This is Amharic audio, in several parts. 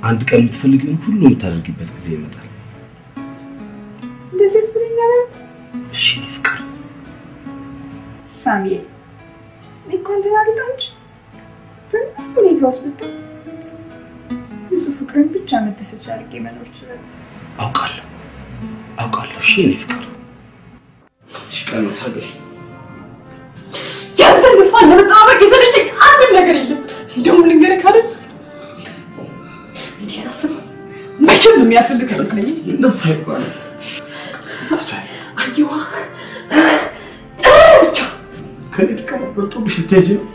አንድ ቀን የምትፈልጊውን ሁሉ የምታደርጊበት ጊዜ ይመጣል። እንደዚህ ትብለኛለህ እሺ የኔ ፍቅር ሳሚዬ? እኔ እኮ አንተን አልጣች በምንም ሁኔታ ውስጥ ብትሆን ንጹህ ፍቅርን ብቻ መደሰቻ አድርጌ መኖር እችላለሁ። አውቃለሁ አውቃለሁ። እሺ የኔ ፍቅር እሺ ቀን ነው ታገሽ። ያንተን ተስፋ እንደመጠባበቅ የሰለቸኝ አንድም ነገር የለም። እንደውም ልንገርህ ካለ እንዲህ ሳስበው መቼም የሚያፈልግ አይመስለኝም። እንደዛ አይባልም። አየዋ ብቻ ከኔ ጥቅም በልጦብሽ ልትሄጂ ነው?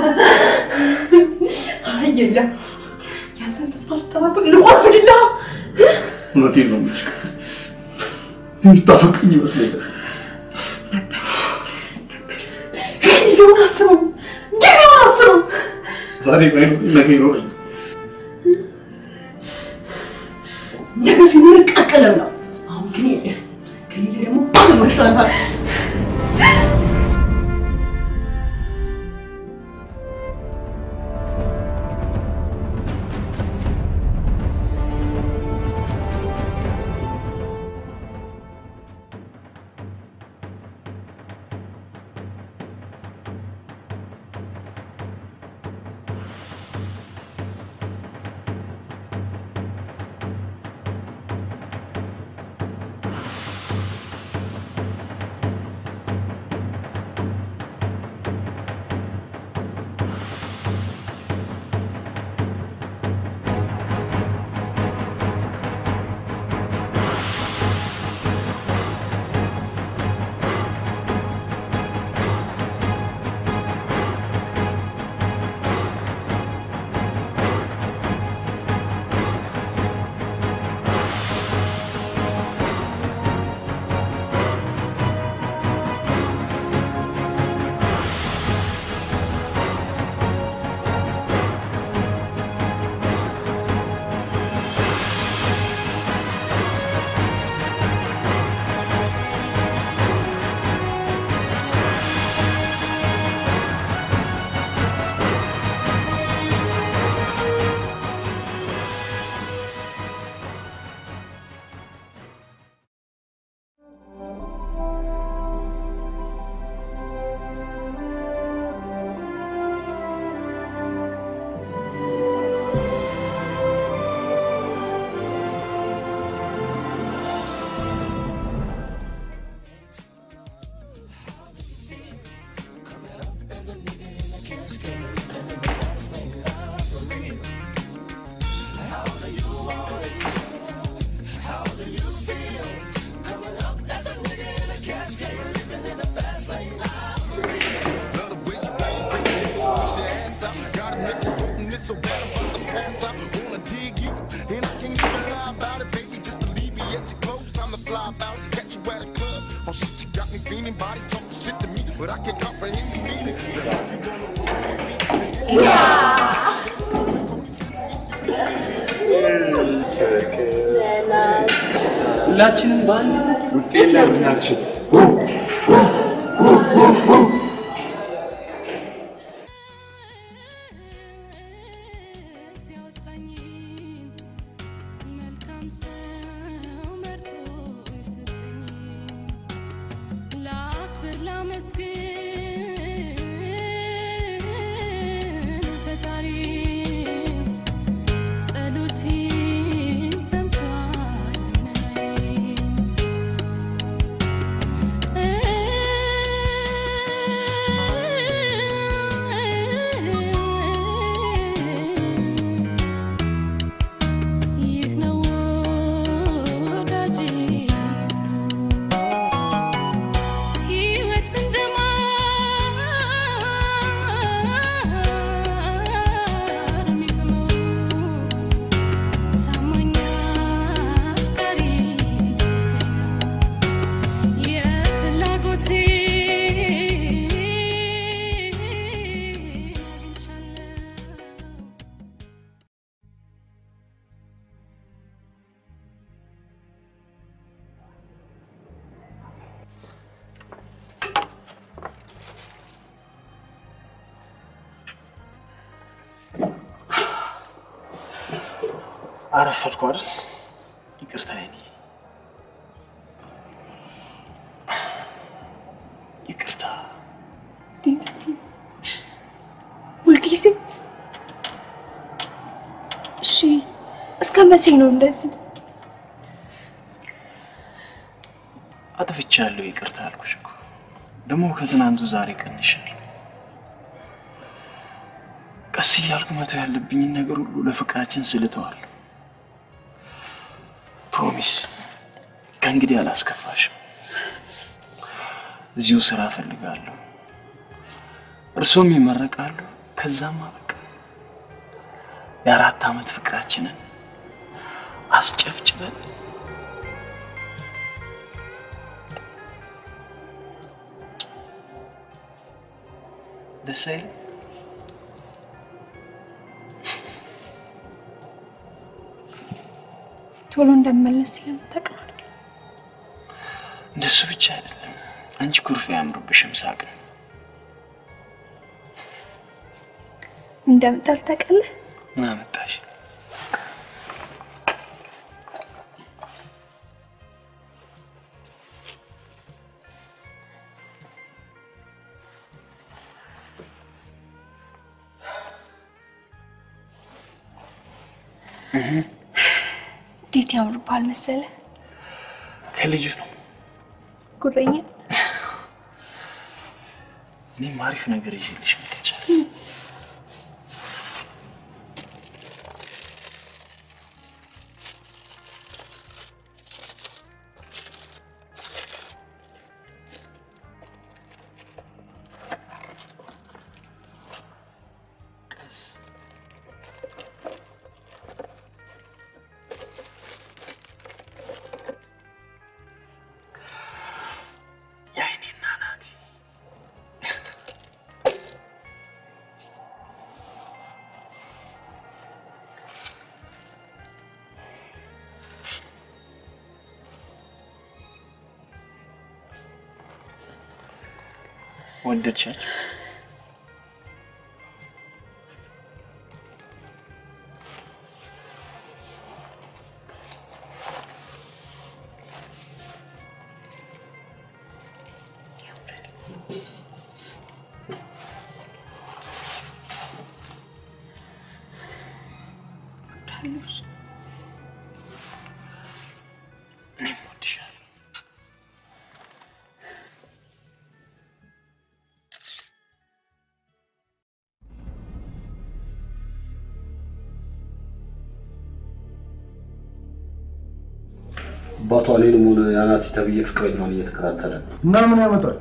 አይ የለም ያንተን ተስፋ ስጠባበቅ ልቆርፍልላ እውነቴን ነው የምልሽ ቅድስት፣ የምታፈቅሪኝ ይመስለኛል። ጊዜውን አስበው፣ ጊዜውን አስበው። ዛሬ ባይኖረኝ ነገ ይኖረኝ። ነገ ሲኖር ቀቅለው ነው። አሁን ግን የለ ከሌለ ደግሞ ባለሞር ይሻላል። ሁላችንም በአንድ ውጤት ላይ ቡድናችን ይህ ነው አረፈድኩ አይደል? ይቅርታ የኔ ይቅርታ። ዲዲ ሁልጊዜ እሺ፣ እስከ መቼ ነው እንደዚህ? አጥፍቻለሁ፣ ይቅርታ አልኩሽ እኮ። ደግሞ ከትናንቱ ዛሬ ቀንሻለሁ። ቀስ እያልኩ መተው ያለብኝን ነገር ሁሉ ለፍቅራችን ስልተዋለሁ። ፕሮሚስ፣ ከእንግዲህ አላስከፋሽም። እዚሁ ስራ እፈልጋለሁ፣ እርሶም ይመረቃሉ። ከዛማ በቃ የአራት ዓመት ፍቅራችንን አስጨብጭበን ደስ አይልም? ቶሎ እንደመለስ ስለምታውቅ ነው። እንደሱ ብቻ አይደለም። አንቺ ኩርፊ አያምርብሽም፣ ሳቅ ነው። እንደምጠል ታውቃለህ። ምን አመጣሽ? እንዴት ያምርብሃል መሰለህ። ከልጁ ነው። ጉረኛ እኔም አሪፍ ነገር ይዤልሽ መጥቻለሁ። ቀስ የአይኔና ናቲ ወደድሻቸው? ወዳሉሽ እኔም ወድሻለሁ። አባቷ እኔንም ሆነ የአናቲ ተብዬ ፍቅረኛዋን እየተከታተለ ነው። እና ምን ያመጣል?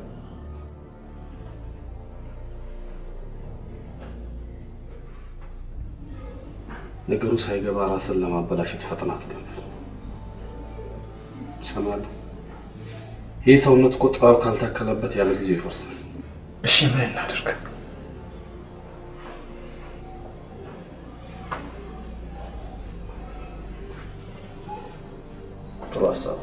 ነገሩ ሳይገባ ራስን ለማበላሸት ፈጥናት ገንፍል። ይሰማል። ይህ ሰውነት እኮ ጥበብ ካልታከለበት ያለ ጊዜው ይፈርሳል። እሺ ምን እናድርግ? ጥሩ ሀሳብ።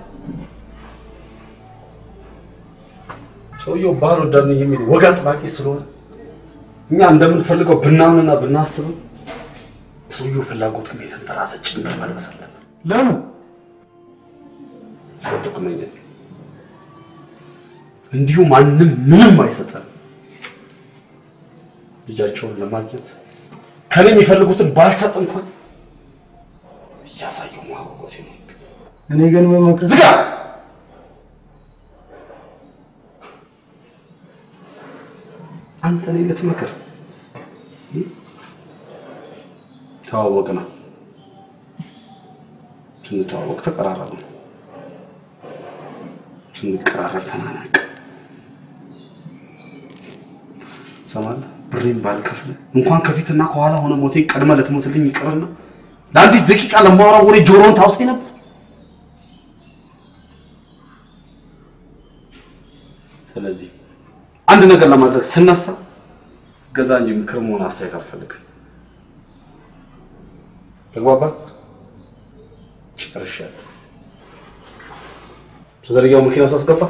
ሰውየው ባህል ወዳድ ነኝ የሚል ወግ አጥባቂ ስለሆነ እኛ እንደምንፈልገው ብናምንና ብናስብም ሰውየው ፍላጎቱ ግን የተንተራሰ ጭንብል መልበስ አለብን። ለምን? ሰው ጥቅመኛ ነው። እንዲሁ ማንም ምንም አይሰጠን። ልጃቸውን ለማግኘት ከኔ የሚፈልጉትን ባልሰጥ እንኳን እያሳየው ማጓጓት ነው። እኔ ግን መመክር ዝጋ! አንተ እኔ ልትመክር ተዋወቅና ስንተዋወቅ ተቀራረብ ነው። ስንቀራረብ ተናናቅ። ትሰማለህ? ብሬን ባልከፍል እንኳን ከፊትና ከኋላ ሆነ ሞቴን ቀድመ ልትሞትልኝ ይቅርና ለአንዲት ደቂቃ ለማወራው ወሬ ጆሮውን ታውሰኝ ነበር። ስለዚህ አንድ ነገር ለማድረግ ስነሳ ገዛ እንጂ ምክር መሆን አስተያየት አልፈልግም። ተግባባ? ጨርሻለሁ። ተዘርጊያው መኪና ውስጥ አስገባ።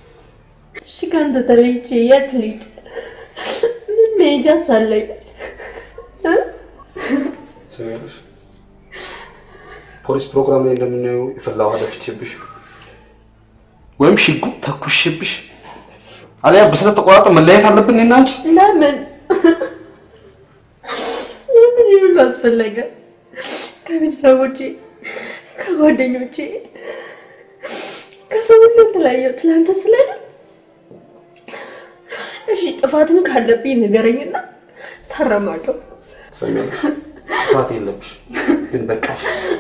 እሺ ከአንተ ተለይቼ የት ልሂድ? ምን መሄጃ ሳለኝ? ትሰሚያለሽ? ፖሊስ ፕሮግራም ላይ እንደምናየው የፈላ ውሃ ደፍቼብሽ ወይም ሽጉጥ ተኩሽብሽ አሊያ በስለት ተቆራጠ መለያየት አለብን እኔና አንቺ። ለምን ለምን ይህ ሁሉ አስፈለገ? ከቤተሰቦቼ ከጓደኞቼ ከሰው ሁሉ የተለያየሁት ለአንተ ስለሆነ እሺ፣ ጥፋትም ካለብኝ ንገረኝና ታረማለሁ። ትሰሚያለሽ? ጥፋት የለብሽ ግን በቃሽ።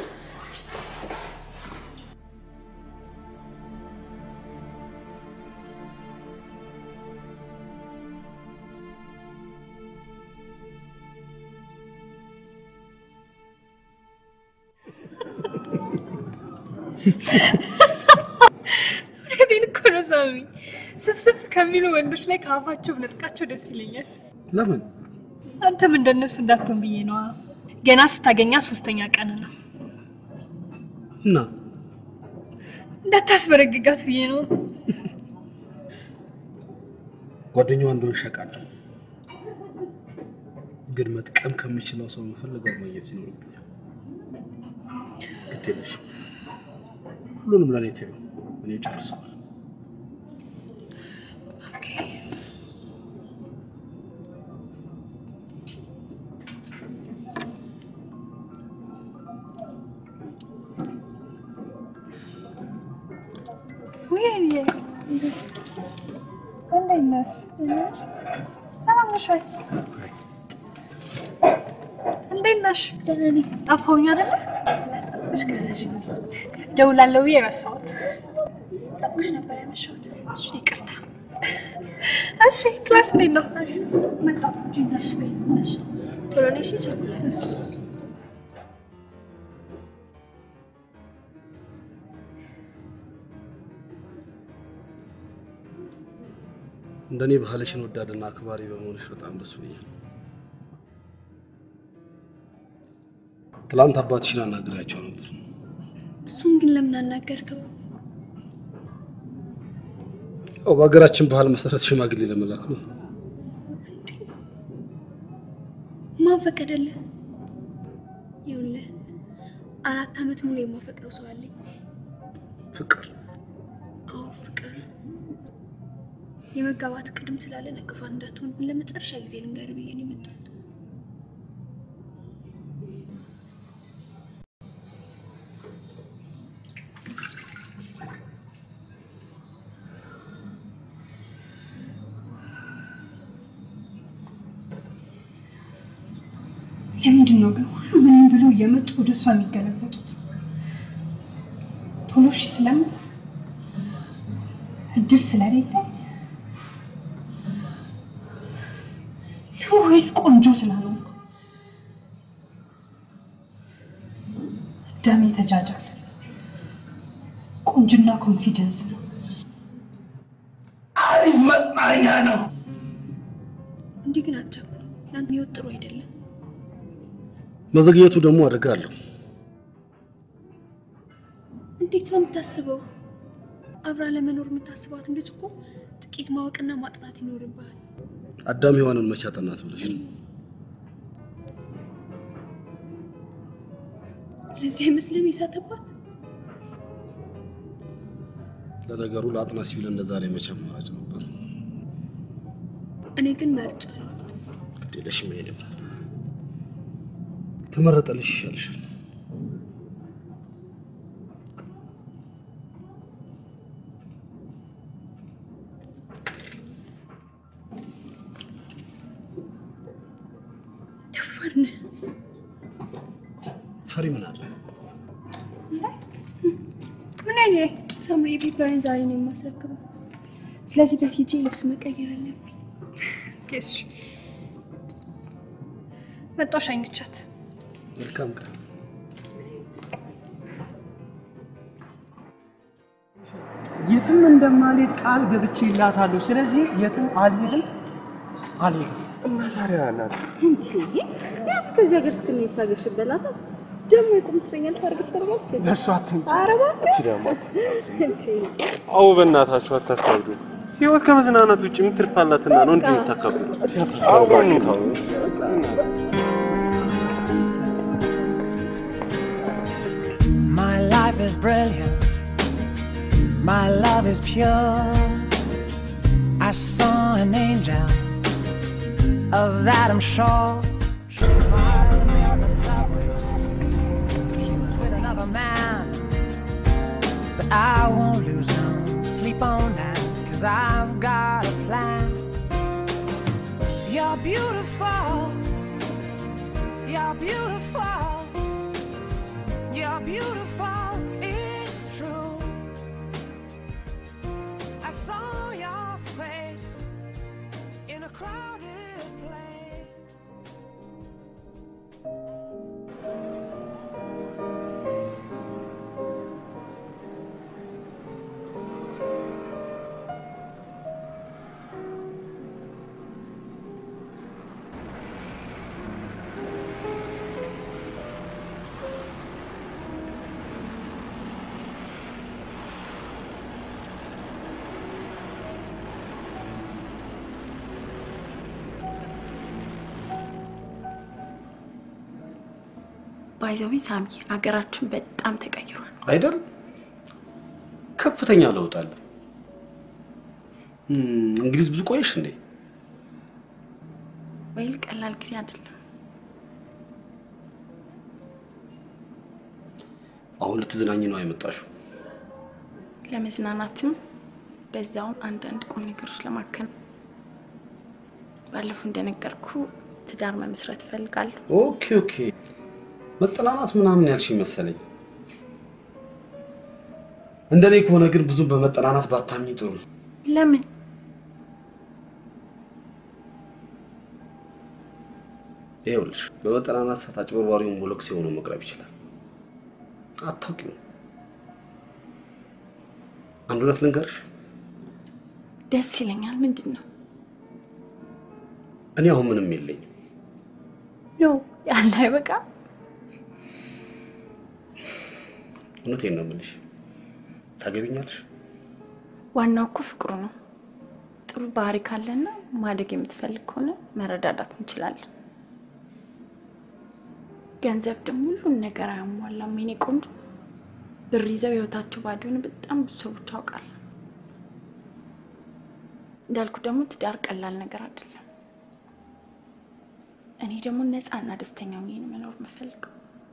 እውነቴን እኮ ነው ሳሚ። ስፍስፍ ከሚሉ ወንዶች ላይ ከአፋቸው ብነጥቃቸው ደስ ይለኛል። ለምን አንተም እንደነሱ እንዳትሆን ብዬ ነዋ። ገና ስታገኛ ሶስተኛ ቀን ነው። እና እንዳታስበረግጋት ብዬ ነው። ጓደኛዋ እንደሆን ሸቃለሁ፣ ግን መጥቀም ከምችለው ሰው የምፈልገው ማግኘት ይኖርብኛል። ግድ የለሽም፣ ሁሉንም ለእኔ ተይው፣ እኔ ጨርሰዋል። ወይኔ እንዴት ነሽ? ሰላም ነሽ ወይ? እንዴት ነሽ? ደህና ነኝ። ጠፋሁኝ አይደለ? ላስጠብቅሽ ቀረሽ። ደውላለሁ ብዬ ረሳሁት። ጠብቅሽ ነበር ያመሸሁት። እሺ ይቅርታ። እሺ ክላስ እንዴት ነው? መጣሁ። እሺ እሺ ቶሎ ነሽ? እቸኩላለሁ። እንደኔ ባህልሽን ወዳድና አክባሪ በመሆንሽ በጣም ደስ ብሎኛል። ትላንት አባትሽን አናግሬያቸው ነበር። እሱን ግን ለምን አናገርከው? ያው በሀገራችን ባህል መሰረት ሽማግሌ ለመላክ ነው። ማን ፈቀደልህ? ይኸውልህ አራት ዓመት ሙሉ የማፈቅረው ሰው አለኝ። ፍቅር አዎ ፍቅር። የመጋባት ቅድም ስላለ ነቅፋት እንዳትሆንብን ለመጨረሻ ጊዜ ልንገርህ ብዬ ነው የመጣሁት። ለምንድን ነው ግን ሁሉ ምንም ብለው እየመጡ ወደ እሷ የሚገለበጡት? ቶሎ እሺ ስለምን እድል ስለሌለ ወይስ ቆንጆ ስላልሆንኩ? ደሜ ተጃጃል። ቁንጅና ኮንፊደንስ ነው። አሪፍ መጽናኛ ነው። እንዲህ ግን አትቸኩል። ለአንተ ህይወት ጥሩ አይደለም። መዘግየቱ ደግሞ አደጋ አለው። እንዴት ነው የምታስበው? አብራ ለመኖር የምታስባትን ልጅ እኮ ጥቂት ማወቅና ማጥናት ይኖርብሃል። አዳም ሔዋንን መቼ አጠናት ብለሽ ነው? ለዚህ አይመስልም የሳተባት? ለነገሩ ለአጥና ሲቪል እንደዛ ላይ መቼ አማራጭ ነበር? እኔ ግን መርጫለሁ። ግድ የለሽም ይሄ ነበር ተመረጠልሽ ይሻልሻል። ደፋር ነህ። ፈሪ ምን አለ? ምን አይነት ሳምሪ ፔፐርን ዛሬ ነው የማስረክበው። ስለዚህ በፊት ልብስ መቀየር አለብኝ። እሺ መጣሁ ሸኝቻት። መልካም ቀን። የትም እንደማልሄድ ቃል ገብቼ ይላታለሁ። ስለዚህ የትም አልሄድም አልሄድም። እና ታዲያ ናት እስከዚህ ሀገር እስክንሄድ ታገሽበላታ ደግሞ የቁም እስረኛ ልታደርግ ትፈልጋለች። ለእሱ አትምጪ። ኧረ እባክህ ደግሞ እንዴ! አዎ፣ በእናታችሁ አታካብዱ። ህይወት ከመዝናናት ውጭ ምን ትርፍ አላትና ነው እንዲህ የምታካብዱ? አዎ፣ እባክህ ተው። life is brilliant. My love is pure. I saw an angel, of that I'm sure. She smiled at me on the subway. She was with another man. But I won't lose no sleep on that, cause I've got a plan. You're beautiful. You're beautiful. You're beautiful. It's true. I saw your face in a crowded place. ባይዘዊ ሳሚ አገራችን በጣም ተቀይሯል። አይደል? ከፍተኛ ለውጥ አለ። እም፣ እንግሊዝ ብዙ ቆየሽ እንዴ? ወይል ቀላል ጊዜ አይደለም። አሁን ልትዝናኝ ነው የመጣሽው? ለመዝናናትም በዛውም አንዳንድ ቁም ነገሮች ለማከን ባለፈው እንደነገርኩ ትዳር መመስረት እፈልጋለሁ። ኦኬ ኦኬ። መጠናናት ምናምን ያልሽኝ መሰለኝ። እንደኔ ከሆነ ግን ብዙም በመጠናናት ባታምኝ ጥሩ ነው። ለምን? ይኸውልሽ በመጠናናት ሰዓት አጭበርባሪውን ሞለክሴ ሆኖ መቅረብ ይችላል። አታውቂውም። አንድ እውነት ልንገርሽ፣ ደስ ይለኛል። ምንድን ነው? እኔ አሁን ምንም የለኝም። ኖ ያለ አይበቃ። እውነቴን ነው የምልሽ። ታገቢኛለሽ? ዋናው እኮ ፍቅሩ ነው። ጥሩ ባህሪ ካለና ማደግ የምትፈልግ ከሆነ መረዳዳት እንችላለን። ገንዘብ ደግሞ ሁሉን ነገር አያሟላም። የኔ ቆንጆ ብር ይዘው ህይወታቸው ባዶ የሆነ በጣም ብዙ ሰዎች አውቃለሁ። እንዳልኩ ደግሞ ትዳር ቀላል ነገር አይደለም። እኔ ደግሞ ነፃና ደስተኛ ሆኜ ነው መኖር የምፈልገው።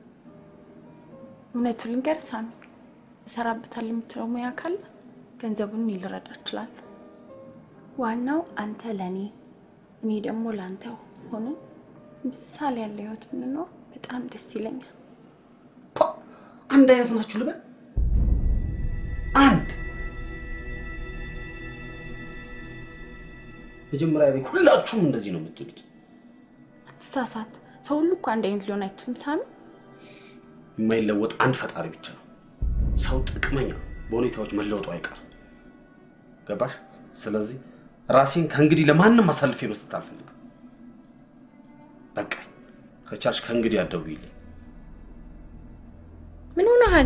እውነቱ ልንገርህ ሳሚ፣ እሰራበታለሁ የምትለው ሙያ ካለ ገንዘቡን እኔ ልረዳ እችላለሁ። ዋናው አንተ ለእኔ እኔ ደግሞ ለአንተ ሆነን ምሳሌ ያለ ህይወት ብንኖር በጣም ደስ ይለኛል። አንድ አይነት ናችሁ ልበል? አንድ መጀመሪያ ላይ ሁላችሁም እንደዚህ ነው የምትሉት። አትሳሳት። ሰው ሁሉ እኮ አንድ አይነት ሊሆን አይችልም ሳሚ። የማይለወጥ አንድ ፈጣሪ ብቻ ነው። ሰው ጥቅመኛ ነው። በሁኔታዎች መለወጡ አይቀርም። ገባሽ? ስለዚህ ራሴን ከእንግዲህ ለማንም አሳልፌ መስጠት አልፈልግም። በቃ ከቻልሽ ከእንግዲህ አትደውይልኝ። ምን ሆነሃል?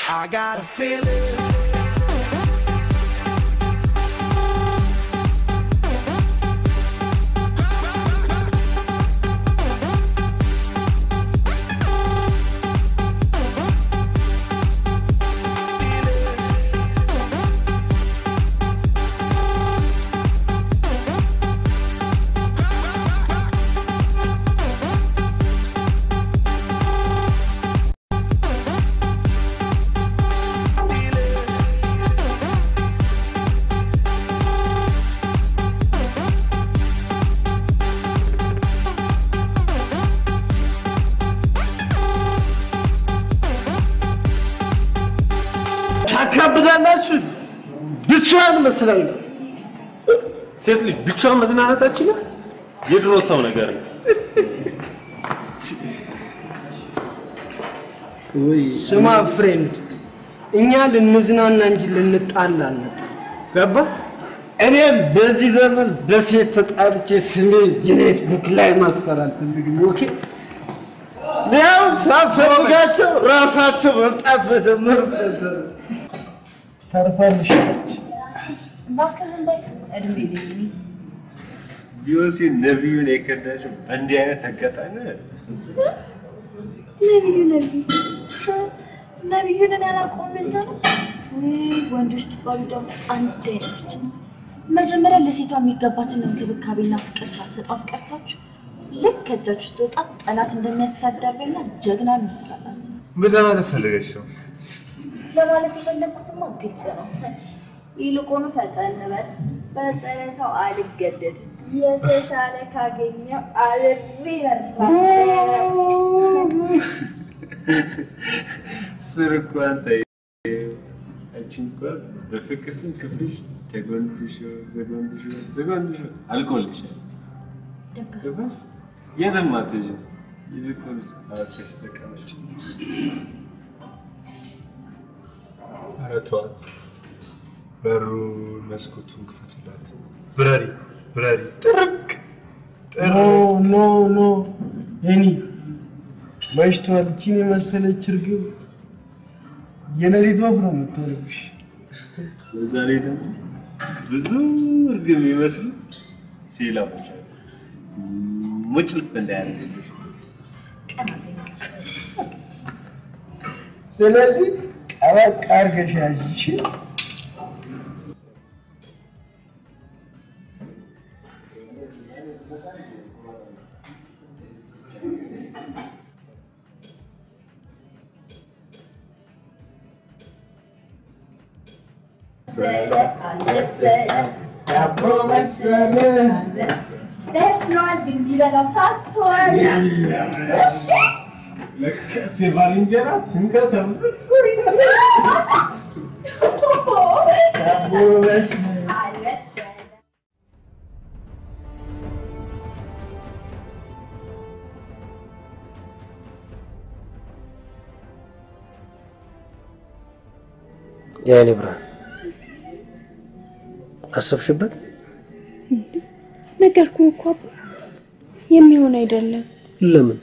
I got a feeling. ታካብዳላችሁ። ብቻዋን መስላኝ ነው። ሴት ልጅ ብቻዋን መዝናናት አትችልም። የድሮ ሰው ነገር ነው። ስማ ፍሬንድ፣ እኛ ልንዝናና እንጂ ልንጣላ አንመጣም። ገባ? እኔም በዚህ ዘመን በሴት ተጣልቼ ስሜ ጊኔስ ቡክ ላይ ማስፈር አልፈልግም። ኦኬ ያው ሳፈልጋቸው ራሳቸው መምጣት መጀመሩ ተርፋልሻለች። እባክህ ዝም በል። እድሜ ልኝ ቢዮንሴ ነቢዩን የከዳችው በእንዲህ አይነት አጋጣሚ አይደለም። ነቢዩ ነቢዩ ነቢዩን እኔ አላውቀውምና ነው። ውይ ወንዶች ትባሉ ደግሞ አንድ አይነቶች ነው። መጀመሪያ ለሴቷ የሚገባትን እንክብካቤና ፍቅር ሳሰጣት ቀርታችሁ ልክ ከእጃችሁ ስትወጣ ጠላት እንደሚያሳዳበኛ ጀግና እንላላችሁ። ምን ለማለት ፈለገች ነው? ለማለት የፈለግኩትማ ግልጽ ነው። ይልቁኑ ፈጠን በል። በጨረታው አልገደድም። የተሻለ ካገኘው አልሬ ስር እንኳን ተይ። አንቺ እንኳን በፍቅር ስም ክፍልሽ ተጎንድሾ ተጎንድሾ ተጎንድሾ አልቆልሻል። ገባሽ? የትም አትሄጂም። ይልቁንስ አርፈሽ ተቀመጪ። ኧረ ተዋት። በሩን መስኮቱን ክፈቱላት። ብረሪ ብረሪ ጥርቅ ኖ ኖ ኖ እኔ መሽቷል። እቺን የመሰለች እርግብ የሌሊት ወፍ ነው የምትሆንብሽ። በዛ ላይ ደግሞ ብዙ እርግብ የሚመስሉ ሴላሞች አሉ። ሙጭልፍ እንዳያደርግልሽ ስለዚህ ቀበቅ አድርገሽ ያዥ። እሺ? ዳቦ መሰለ በስሏል፣ ግን ቢበላው ታቷል። ለካስ የባልንጀራ እንከተምበት ዳቦ በስመ የአይኔ ብርሃን አሰብሽበት? ነገርኩህ እኮ አባ፣ የሚሆን አይደለም። ለምን?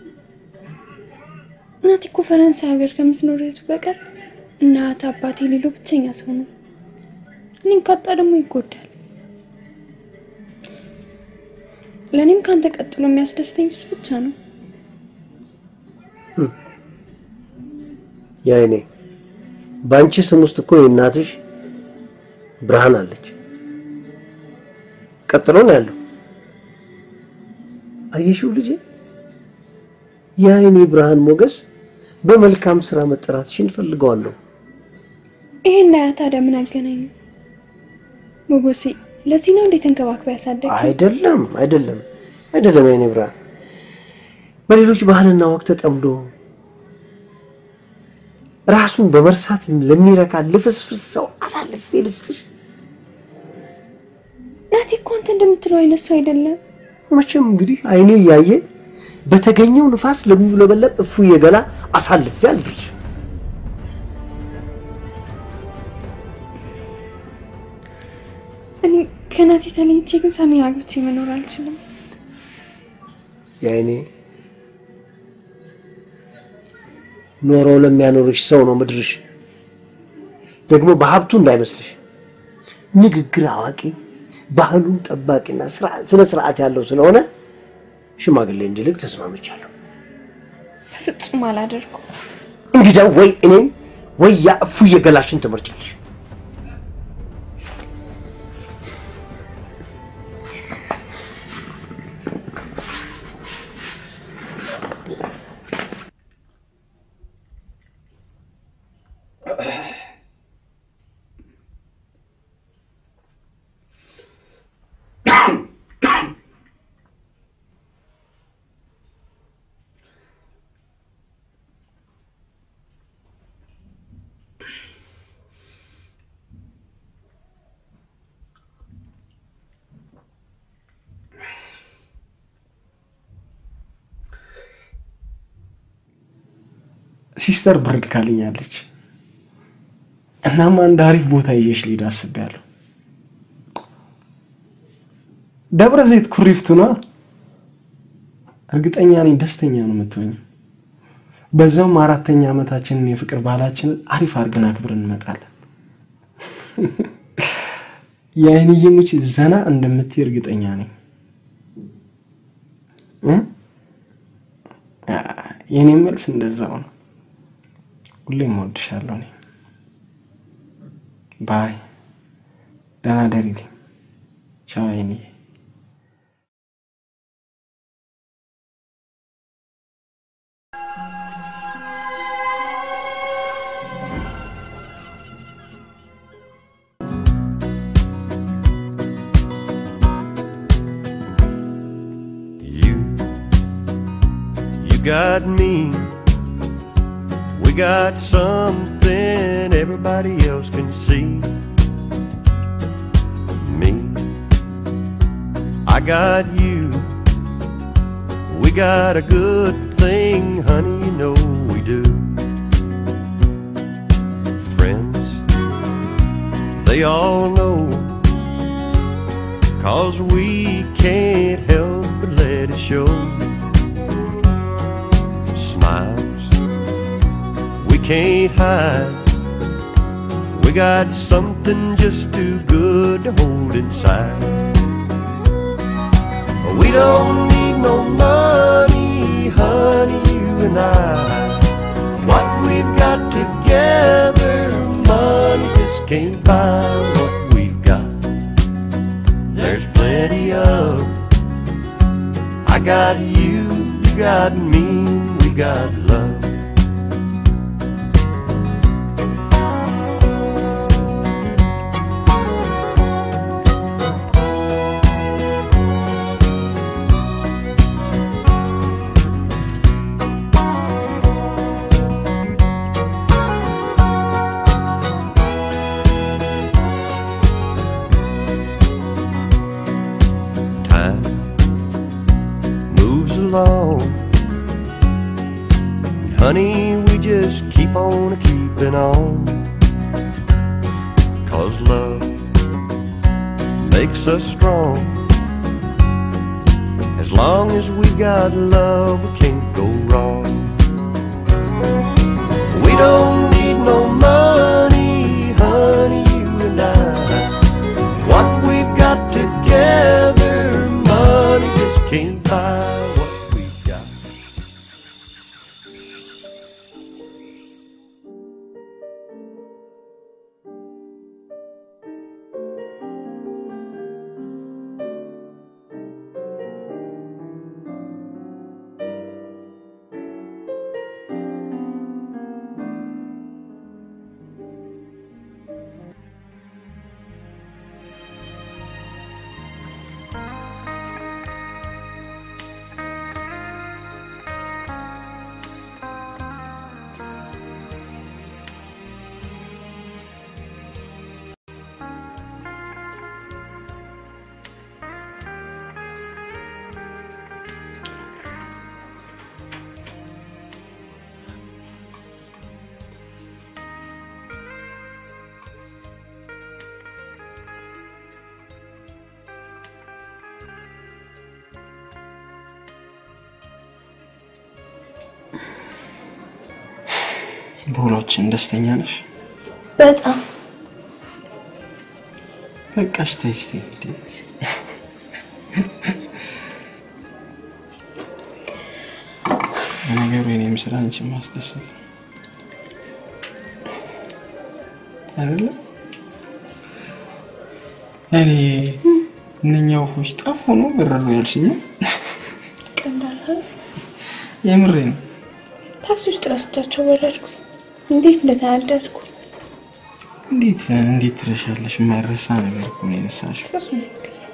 እናቴ እኮ ፈረንሳይ ሀገር ከምትኖር እህቱ በቀር እናት አባቴ የሌለው ብቸኛ ሰው ነው። እኔን ካጣ ደግሞ ይጎዳል። ለእኔም ከአንተ ቀጥሎ የሚያስደስተኝ እሱ ብቻ ነው። የአይኔ በአንቺ ስም ውስጥ እኮ የእናትሽ ብርሃን አለች። ቀጥሎ ነው ያለው። አየሽው ልጄ፣ የአይኔ ብርሃን ሞገስ በመልካም ስራ መጠራትሽን እፈልገዋለሁ። ይሄን ያ ታዲያ ምን አገናኘው? ሞገሴ፣ ለዚህ ነው እንዴት ተንከባክበ ያሳደግ አይደለም አይደለም አይደለም፣ የአይኔ ብርሃን በሌሎች ባህልና ወቅት ተጠምዶ ራሱን በመርሳት ለሚረካ ልፍስፍስ ሰው አሳልፌ ልስጥሽ? ናቴ እኮ አንተ እንደምትለው አይነት ሰው አይደለም። መቼም እንግዲህ አይኔ እያየ በተገኘው ንፋስ ለሚውለበለብ እፉዬ ገላ አሳልፌ አልፍልሽም። እኔ ከናቴ ተለይቼ ግን ሳሚን አግብቼ መኖር አልችልም። የአይኔ ኖሮ ለሚያኖርሽ ሰው ነው ምድርሽ። ደግሞ በሀብቱ እንዳይመስልሽ ንግግር አዋቂ፣ ባህሉን ጠባቂና ስራ- ስነ ስርዓት ያለው ስለሆነ ሽማግሌ እንዲልክ ተስማምቻለሁ። በፍጹም አላደርገው። እንግዲያው ወይ እኔም ወይ ያ እፉዬ ገላሽን ትመርጫለሽ። ሲስተር ብር ልካልኛለች። እናም አንድ አሪፍ ቦታ ይዤሽ ልሄድ አስቤያለሁ። ደብረ ዘይት ኩሪፍቱ ነዋ። እርግጠኛ ነኝ ደስተኛ ነው የምትሆኝው። በዛውም አራተኛ ዓመታችንን የፍቅር ባህላችንን አሪፍ አድርገን አክብረን እንመጣለን። የአይንዬ ሙች ዘና እንደምትይ እርግጠኛ ነኝ። እ? የኔ መልስ እንደዛው ነው። ሁሌም እወድሻለሁ። እኔ ባይ፣ ደህና ደሪልኝ። ቻው አይንዬ። You, you got me. We got something everybody else can see. Me, I got you. We got a good thing, honey, you know we do. Friends, they all know Cause we can't help but let it show. Smiles we can't hide. We got something just too good to hold inside. We don't need no money, honey, you and I. What we've got together, money just can't buy what we've got there's plenty of. I got you, you got me, we got love. Time moves along. Honey, we just keep on keeping on. Cause love makes us strong. As long as we got love, we can't go wrong. We don't need no money, honey, you and I. What we've got together, money just can't buy what we've got. በሆናችን ደስተኛ ነሽ? በጣም በቃሽ ተይ እስኪ እንዴ። ለነገሩ የኔም ስራ አንቺን ማስደሰት ነው። አይደለ? እኔ እነኛ ወፎች ጠፉ ነው በረሩ ያልሽኝ? ቀንዳልሃል የምሬ ነው። ታክሲ ውስጥ ረስቻቸው ወረድኩ። እንዴት እንደተናደድኩ እንዴት እንዴት ትረሻለሽ? የማይረሳ ነገር እኮ ነው የነሳሽው። ሶስት ነው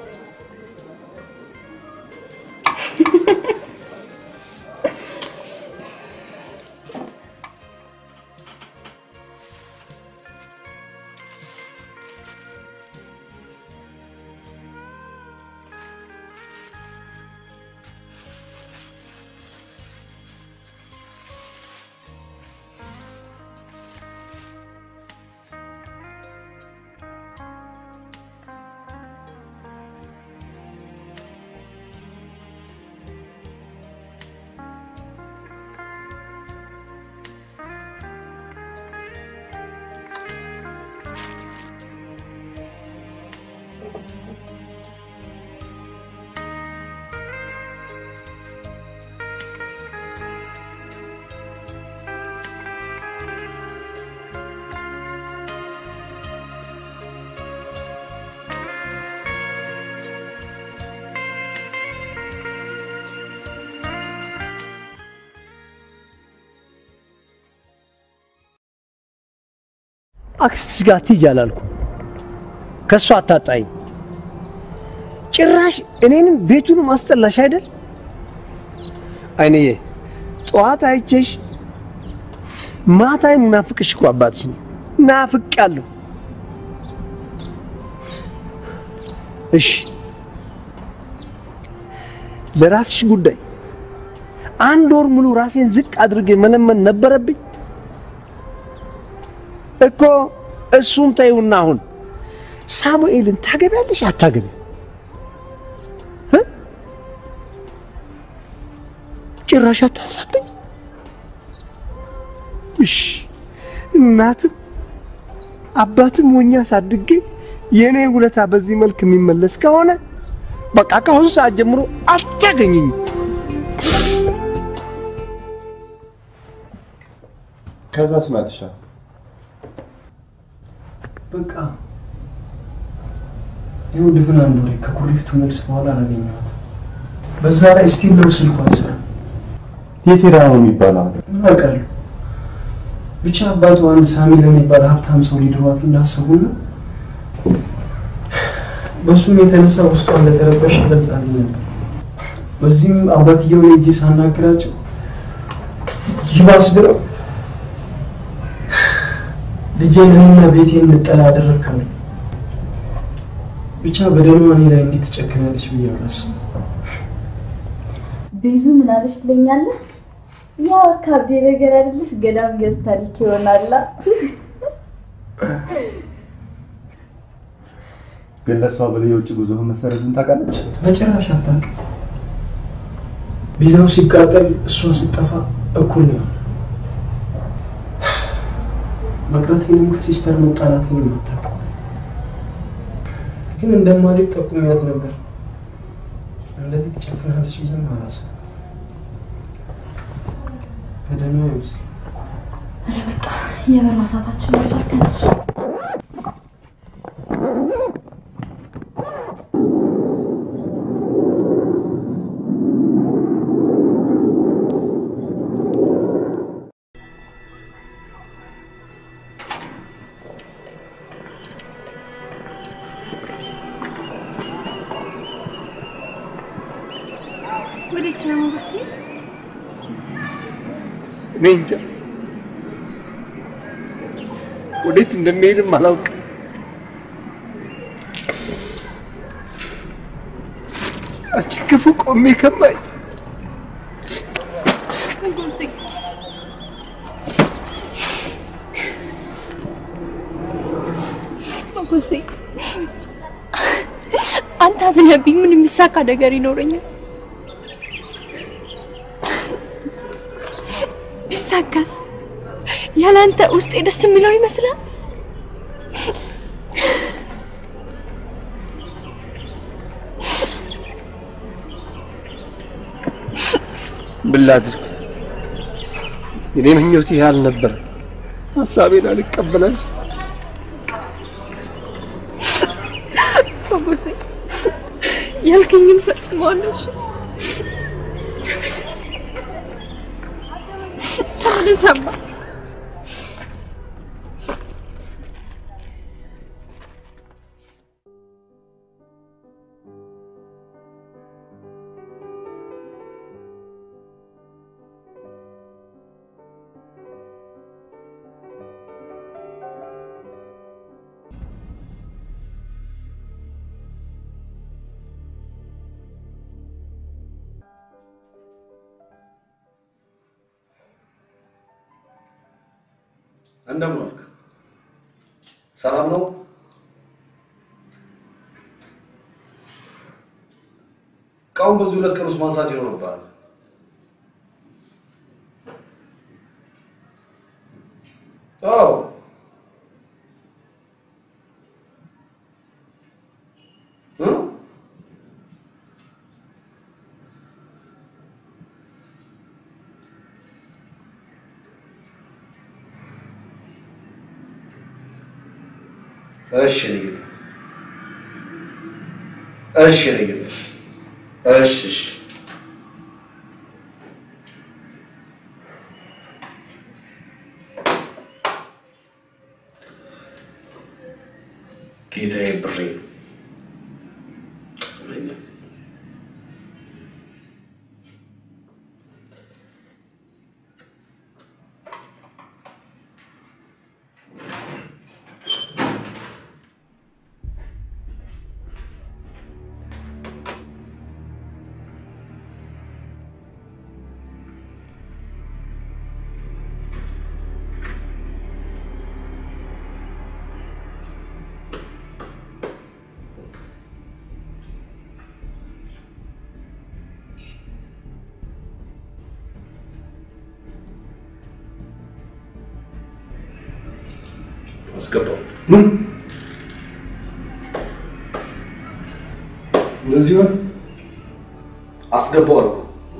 አክስትሽ ጋር አትሂጂ አላልኩም። ከእሷ አታጣኝ። ጭራሽ እኔንም ቤቱንም አስጠላሽ አይደል? አይንዬ ጠዋት አይቼሽ ማታ የምናፍቅሽ እኮ አባትሽ ነኝ። ናፍቄያለሁ። እሺ ለራስሽ ጉዳይ አንድ ወር ሙሉ ራሴን ዝቅ አድርጌ መለመን ነበረብኝ እኮ። እሱን ተይውና አሁን ሳሙኤልን ታገቢያለሽ አታገቢ? ጭራሽ አታንሳብኝ። እሺ እናትም አባትም ሆኜ አሳድጌ የእኔ ውለታ በዚህ መልክ የሚመለስ ከሆነ በቃ ከአሁኑ ሰዓት ጀምሮ አታገኝኝ። ከዛስ ናትሻ በቃ ይኸው ድፍን አንድ ወሬ ከኩሪፍቱ መልስ በኋላ አላገኘኋት። በዛ ላይ ስቲል ነው ስልኳ አይሰራም። የት ሄዳ ነው የሚባለው? ምን አውቃለሁ። ብቻ አባቱ አንድ ሳሚ ለሚባል ሀብታም ሰው ሊድሯት እንዳሰቡና በእሱም የተነሳ ውስጧ እንደተረበሸ ገልጻልኝ ነበር። በዚህም አባትየውን እጅ ሳናግራቸው ይባስ ብለው ልጄን እኔና ቤቴን እንጠላ አደረግካሉ። ብቻ በደሏ እኔ ላይ እንዴት ትጨክናለች ብዬ አላስብም። ብዙ ምን አለች ትለኛለህ? ያው አካብዴ ነገር አይደለሽ ገዳም ገብታ ልክ ይሆናላ። ግን ለእሷ ብለህ የውጭ ጉዞህን መሰረዝን ታውቃለች? በጭራሽ አታውቅም። ቪዛው ሲቃጠል እሷ ስጠፋ እኩል ነው። መቅረቴንም ከሲስተር መጣላቴንም አታውቅም። ግን እንደማድግ ጠቁሚያት ነበር። እንደዚህ ትጨክናለች ብዬም አላስብም። በደህና አይመስልም። ኧረ በቃ የበራ ሰዓታችን መሳል ተነሱ። ወዴት ነው ሞገስ? እኔ እንጃ ወዴት እንደሚሄድም አላውቅም። አንቺ ክፉ ቆሜ ከማይ ሞገሴ ሞገሴ አንተ አዝነብኝ ምን የሚሳካ ነገር ይኖረኛል? ቢሳካስ ያላንተ ውስጤ ደስ የሚለው ይመስላል? ምን ላድርግ? እኔ ምኞት ይህ አልነበረ። ሀሳቤን አልቀበላል። አባቴ ያልከኝን ፈጽመዋለሽ። ተመለስ ተመለስ አባ። እንደምን ዋልክ? ሰላም ነው? እቃውን በዚህ ሁለት ቀን ውስጥ ማንሳት ይኖርብሃል። አዎ እ? እሺ የኔ ጌታ፣ እሺ የኔ ጌታ፣ እሺ እሺ። ጌታዬ ብሬ አስገባው። እንደዚህ ሆነ። አስገባው አልኩህ።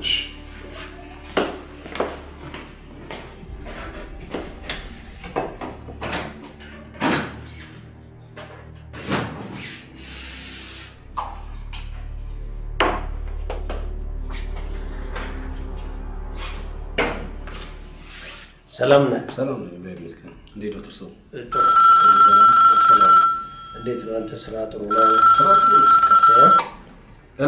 ሰላም ነህ? ሰላም ነው፣ እግዚአብሔር ይመስገን። እንዴት ነው ትርሰው? እንዴት ነው አንተ? ስራ ጥሩ ነው? ስራ ጥሩ ነው። ሄሎ፣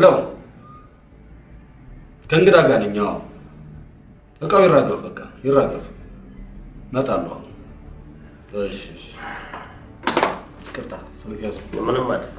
ከእንግዳ ጋር ነኝ። አዎ፣ እቃው ይራገፍ፣ በቃ ይራገፍ። እመጣለሁ። አሁን። እሺ፣ እሺ። ይቅርታ፣ ስልክ ያዙ። ምንም ማለት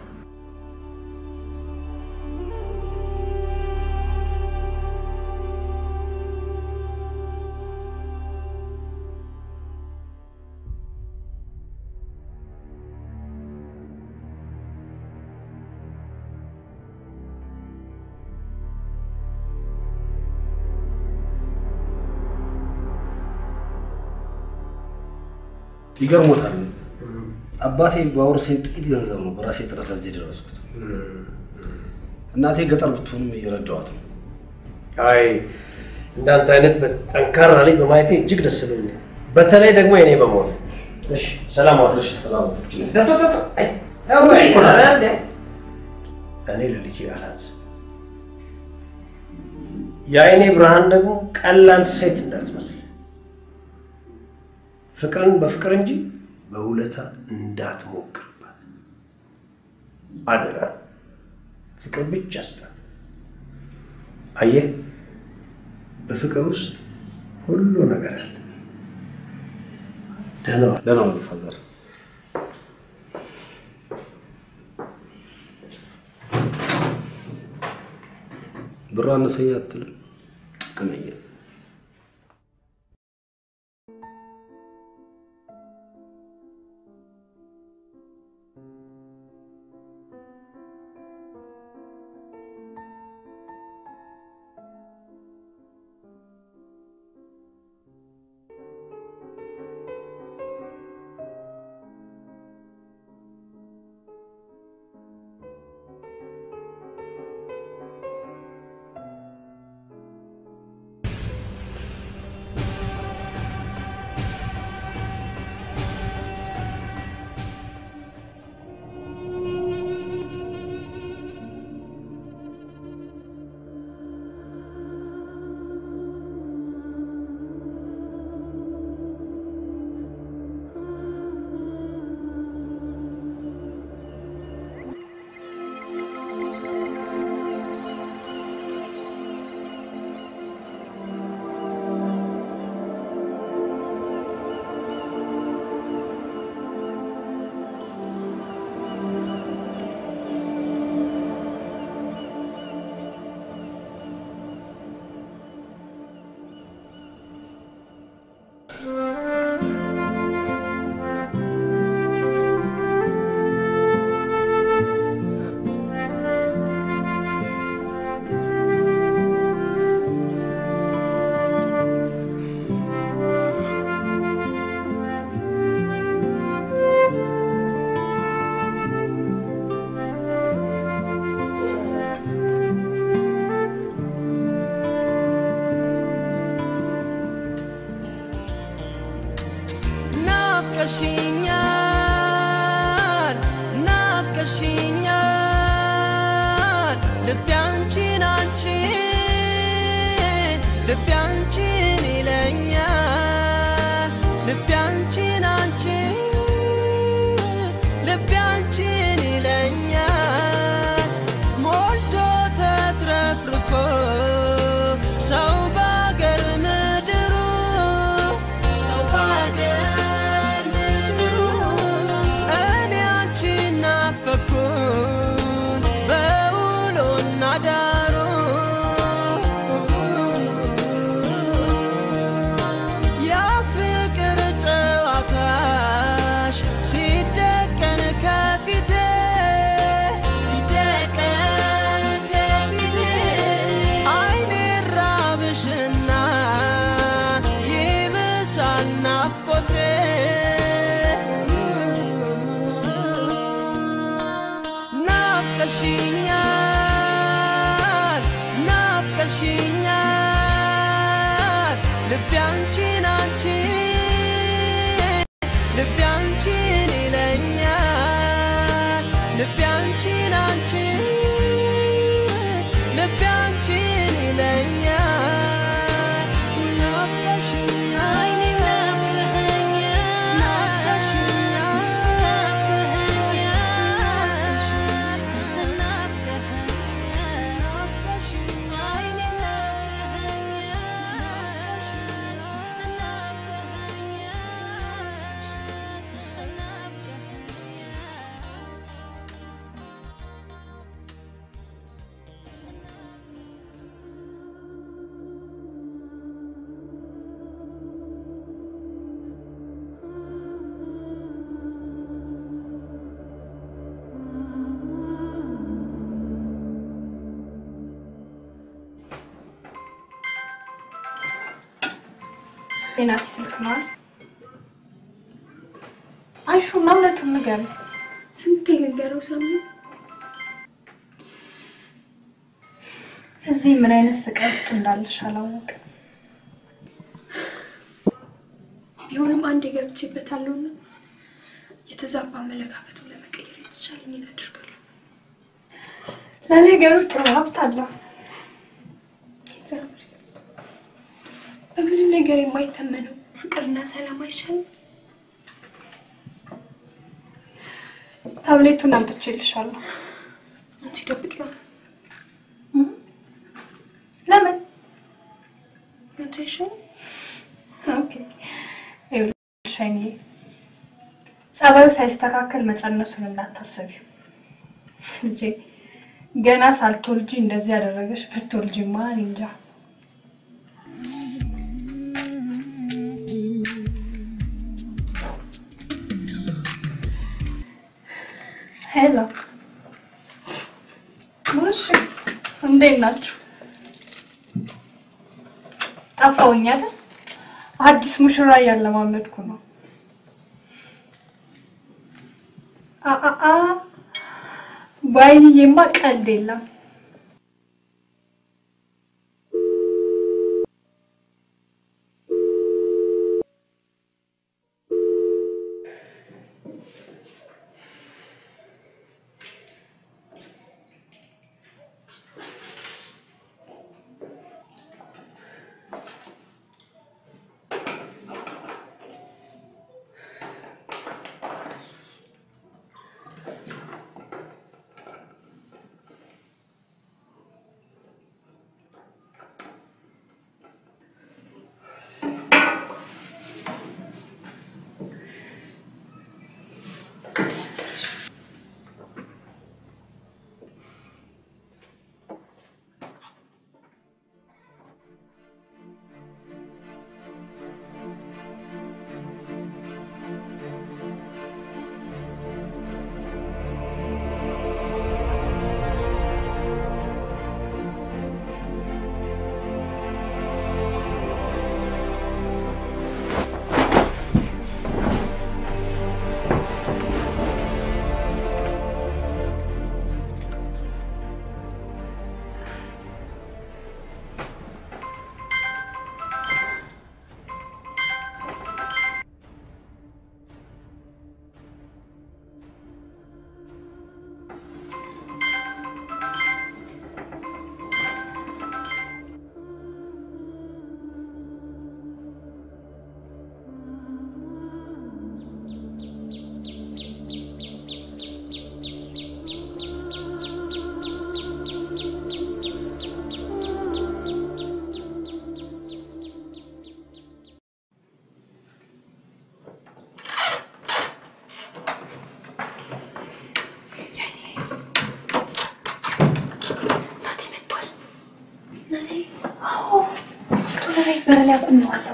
ይገርሞታል። አባቴ ባወረሰኝ ጥቂት ገንዘብ ነው በራሴ ጥረት ለዚህ የደረስኩት። እናቴ ገጠር ብትሆንም እየረዳኋት ነው። አይ እንዳንተ አይነት ጠንካራ ልጅ በማየቴ እጅግ ደስ ብሎኛል። በተለይ ደግሞ የኔ በመሆን እሺ፣ ሰላም ዋል። እሺ፣ ሰላም እኔ ለልጅ አላዝ የአይኔ ብርሃን ደግሞ ቀላል ሴት እንዳትመስል ፍቅርን በፍቅር እንጂ በውለታ እንዳትሞክርባት አደራ። ፍቅር ብቻ ስጣት። አየህ፣ በፍቅር ውስጥ ሁሉ ነገር አለ። ደህና ዋል። ደህና ዋሉ ፋዘር። ብሩ አነሰኝ አትልም? ጥቅመኛ ናፍቀሽኛል ናፍቀሽኛል ልቤ አንቺን አንቺን ልቤ አንቺን ይለኛል ልቤ አንቺን አንቺን ልቤ አንቺን ይለኛል ሞልቶ ተትረፍርፎ ሰው ባገር ምድሩ ሰው ባገር ምድሩ እኔ አንቺን ናፈኩኝ በውሎና ዳሩ ያ ፍቅር ጨዋታሽ ሲደቀን ከፊቴ ሲደቀን ከፊቴ አይኔ ራብሽና ይብሳል ናፍቆቴ ናፍቀሽኛል ናፍቀሽኛል ልቤ አንቺን አንቺን ልቤ አንቺን ይለኛል ልቤ አንቺን አንቺን ልቤ አንቺን ይለኛል ናፍቀሽኛል የናቲ ስልክ ነው አይደል? አይሹና እውነቱን ንገሪው። ስንቴ ልንገረው ሳሚ? እዚህ ምን አይነት ስቃይ ውስጥ እንዳለሽ አላወቅም። ቢሆንም አንድ ገብቼበታለሁና የተዛባ አመለካከቱን ለመቀየር የተቻለኝን አደርጋለሁ። ለነገሩ ጥሩ ሀብት አለው። እግዚአብሔር በምንም ነገር የማይተመነው ፍቅርና ሰላም አይቻልም። ታብሌቱን አምጥቼልሻለሁ። አንቺ ደብቂው። ለምን? አንቺ አይሻልም? ኦኬ ይኸውልሽ አይንዬ፣ ጸባዩ ሳይስተካከል መጸነሱን እንዳታሰቢው ልጄ። ገና ሳልትወልጂ እንደዚህ ያደረገሽ ብትወልጂማ እኔ እንጃ። ሄሎ፣ እሺ፣ እንዴት ናችሁ? ጠፋሁኝ አይደል? አዲስ ሙሽራ እያለማመድኩ ነው። አአ ባይንዬማ ቀልድ የለም። ላይ አቁሜዋለሁ።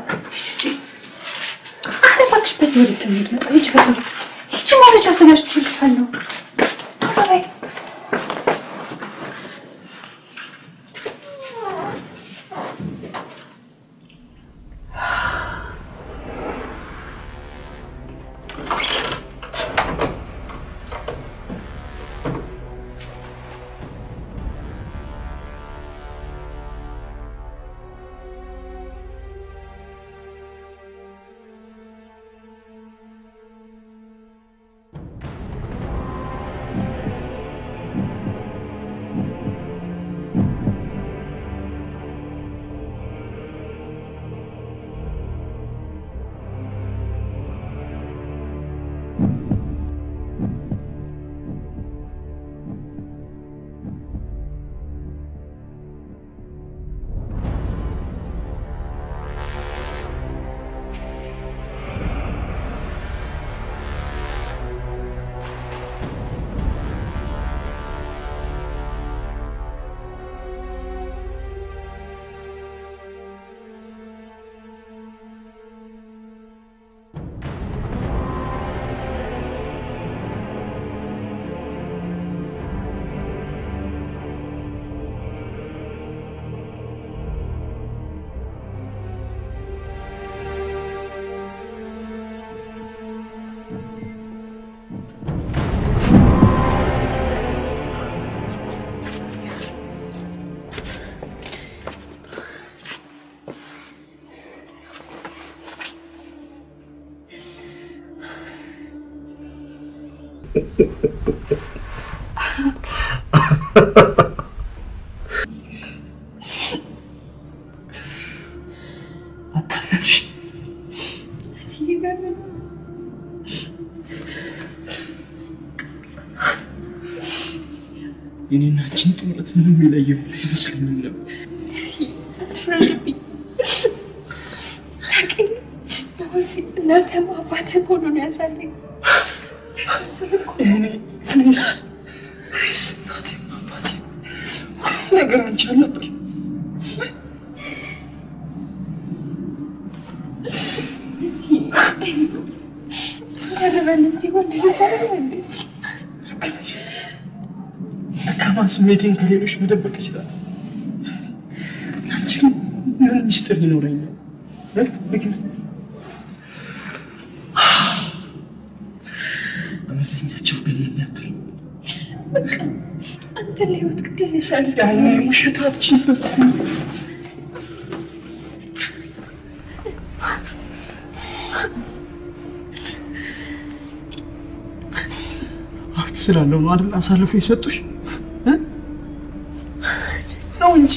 ኧረ እባክሽ በዚህ ወደ ትምህርት መጣ። ሂጂ በዚህ ሂጂ፣ መረጃ አዘጋጅቼልሻለሁ። ቶሎ በይ። የኔና አንቺን ጥምረት ምንም የለየው አይመስለኝም ነበር። አትፍረድብኝ። ታውቂኝ፣ ሆሲ እናትም አባትም ሆኖ ነው ያሳለኝ። እሱ እኮ እኔስ እኔስ እናቴም አባቴም ሁሉ ነገር አንቺ አልነበር። ያረበል እንጂ ወንድ ልጅ አይደለ እንዴ? ደካማ ስሜቴን ከሌሎች መደበቅ ይችላል። አንቺ ግን ምን ሚስጥር ይኖረኛል? እ? ንገሪኝ። አመዘኛቸው ግን ምን ነበር? በቃ አንተ ለህይወት ግድ ይልሻል። የዓይኔ ውሸት አትችይበትም። ሀብት ስላለው ነው አይደል አሳልፎ የሰጡሽ እ? ነው እንጂ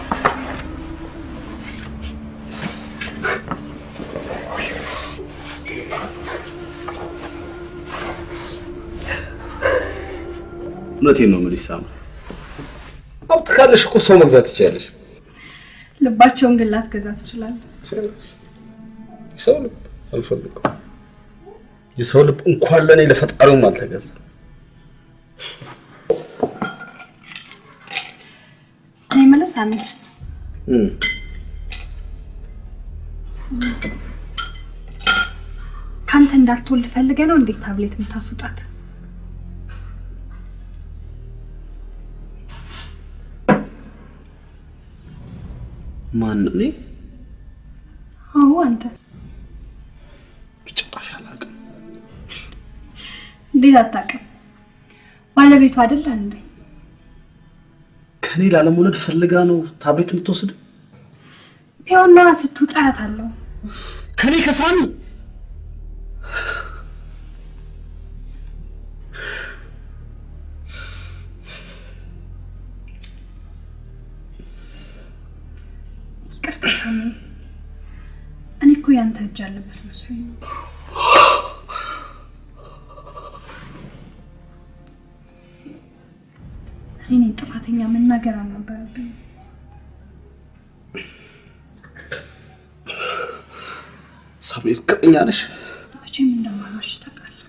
እውነቴን ነው የምልሽ ሳምሪ። ሀብት ካለሽ እኮ ሰው መግዛት ትችያለሽ። ልባቸውን ግን ላትገዛ ትችላለህ። የሰው ልብ አልፈልግም። የሰው ልብ እንኳን ለእኔ ለፈጣሪውም አልተገዛ። እኔ የምልህ ሳሚ፣ ከአንተ እንዳልትወልድ ፈልገህ ነው እንዴት ታብሌት የምታስወጣት? ማን እኔ? አዎ አንተ። ጭራሽ አላውቅም። እንዴት አታውቅም? ባለቤቱ አይደለ እንዴ? ከኔ ላለመውለድ ፈልጋ ነው ታብሌት የምትወስድ? ቢሆን ነዋ ስትውጣ አያታለሁ። ከኔ ከሳሚ ይቅርታ ሳሚ፣ እኔ እኮ ያንተ እጅ ያለበት መስሎኝ ነው። እኔ ነኝ ጥፋተኛ፣ መናገር አልነበረብኝ። ሳምሪ እርግጠኛ ነሽ? መቼም እንደማልዋሽ ታውቃለህ።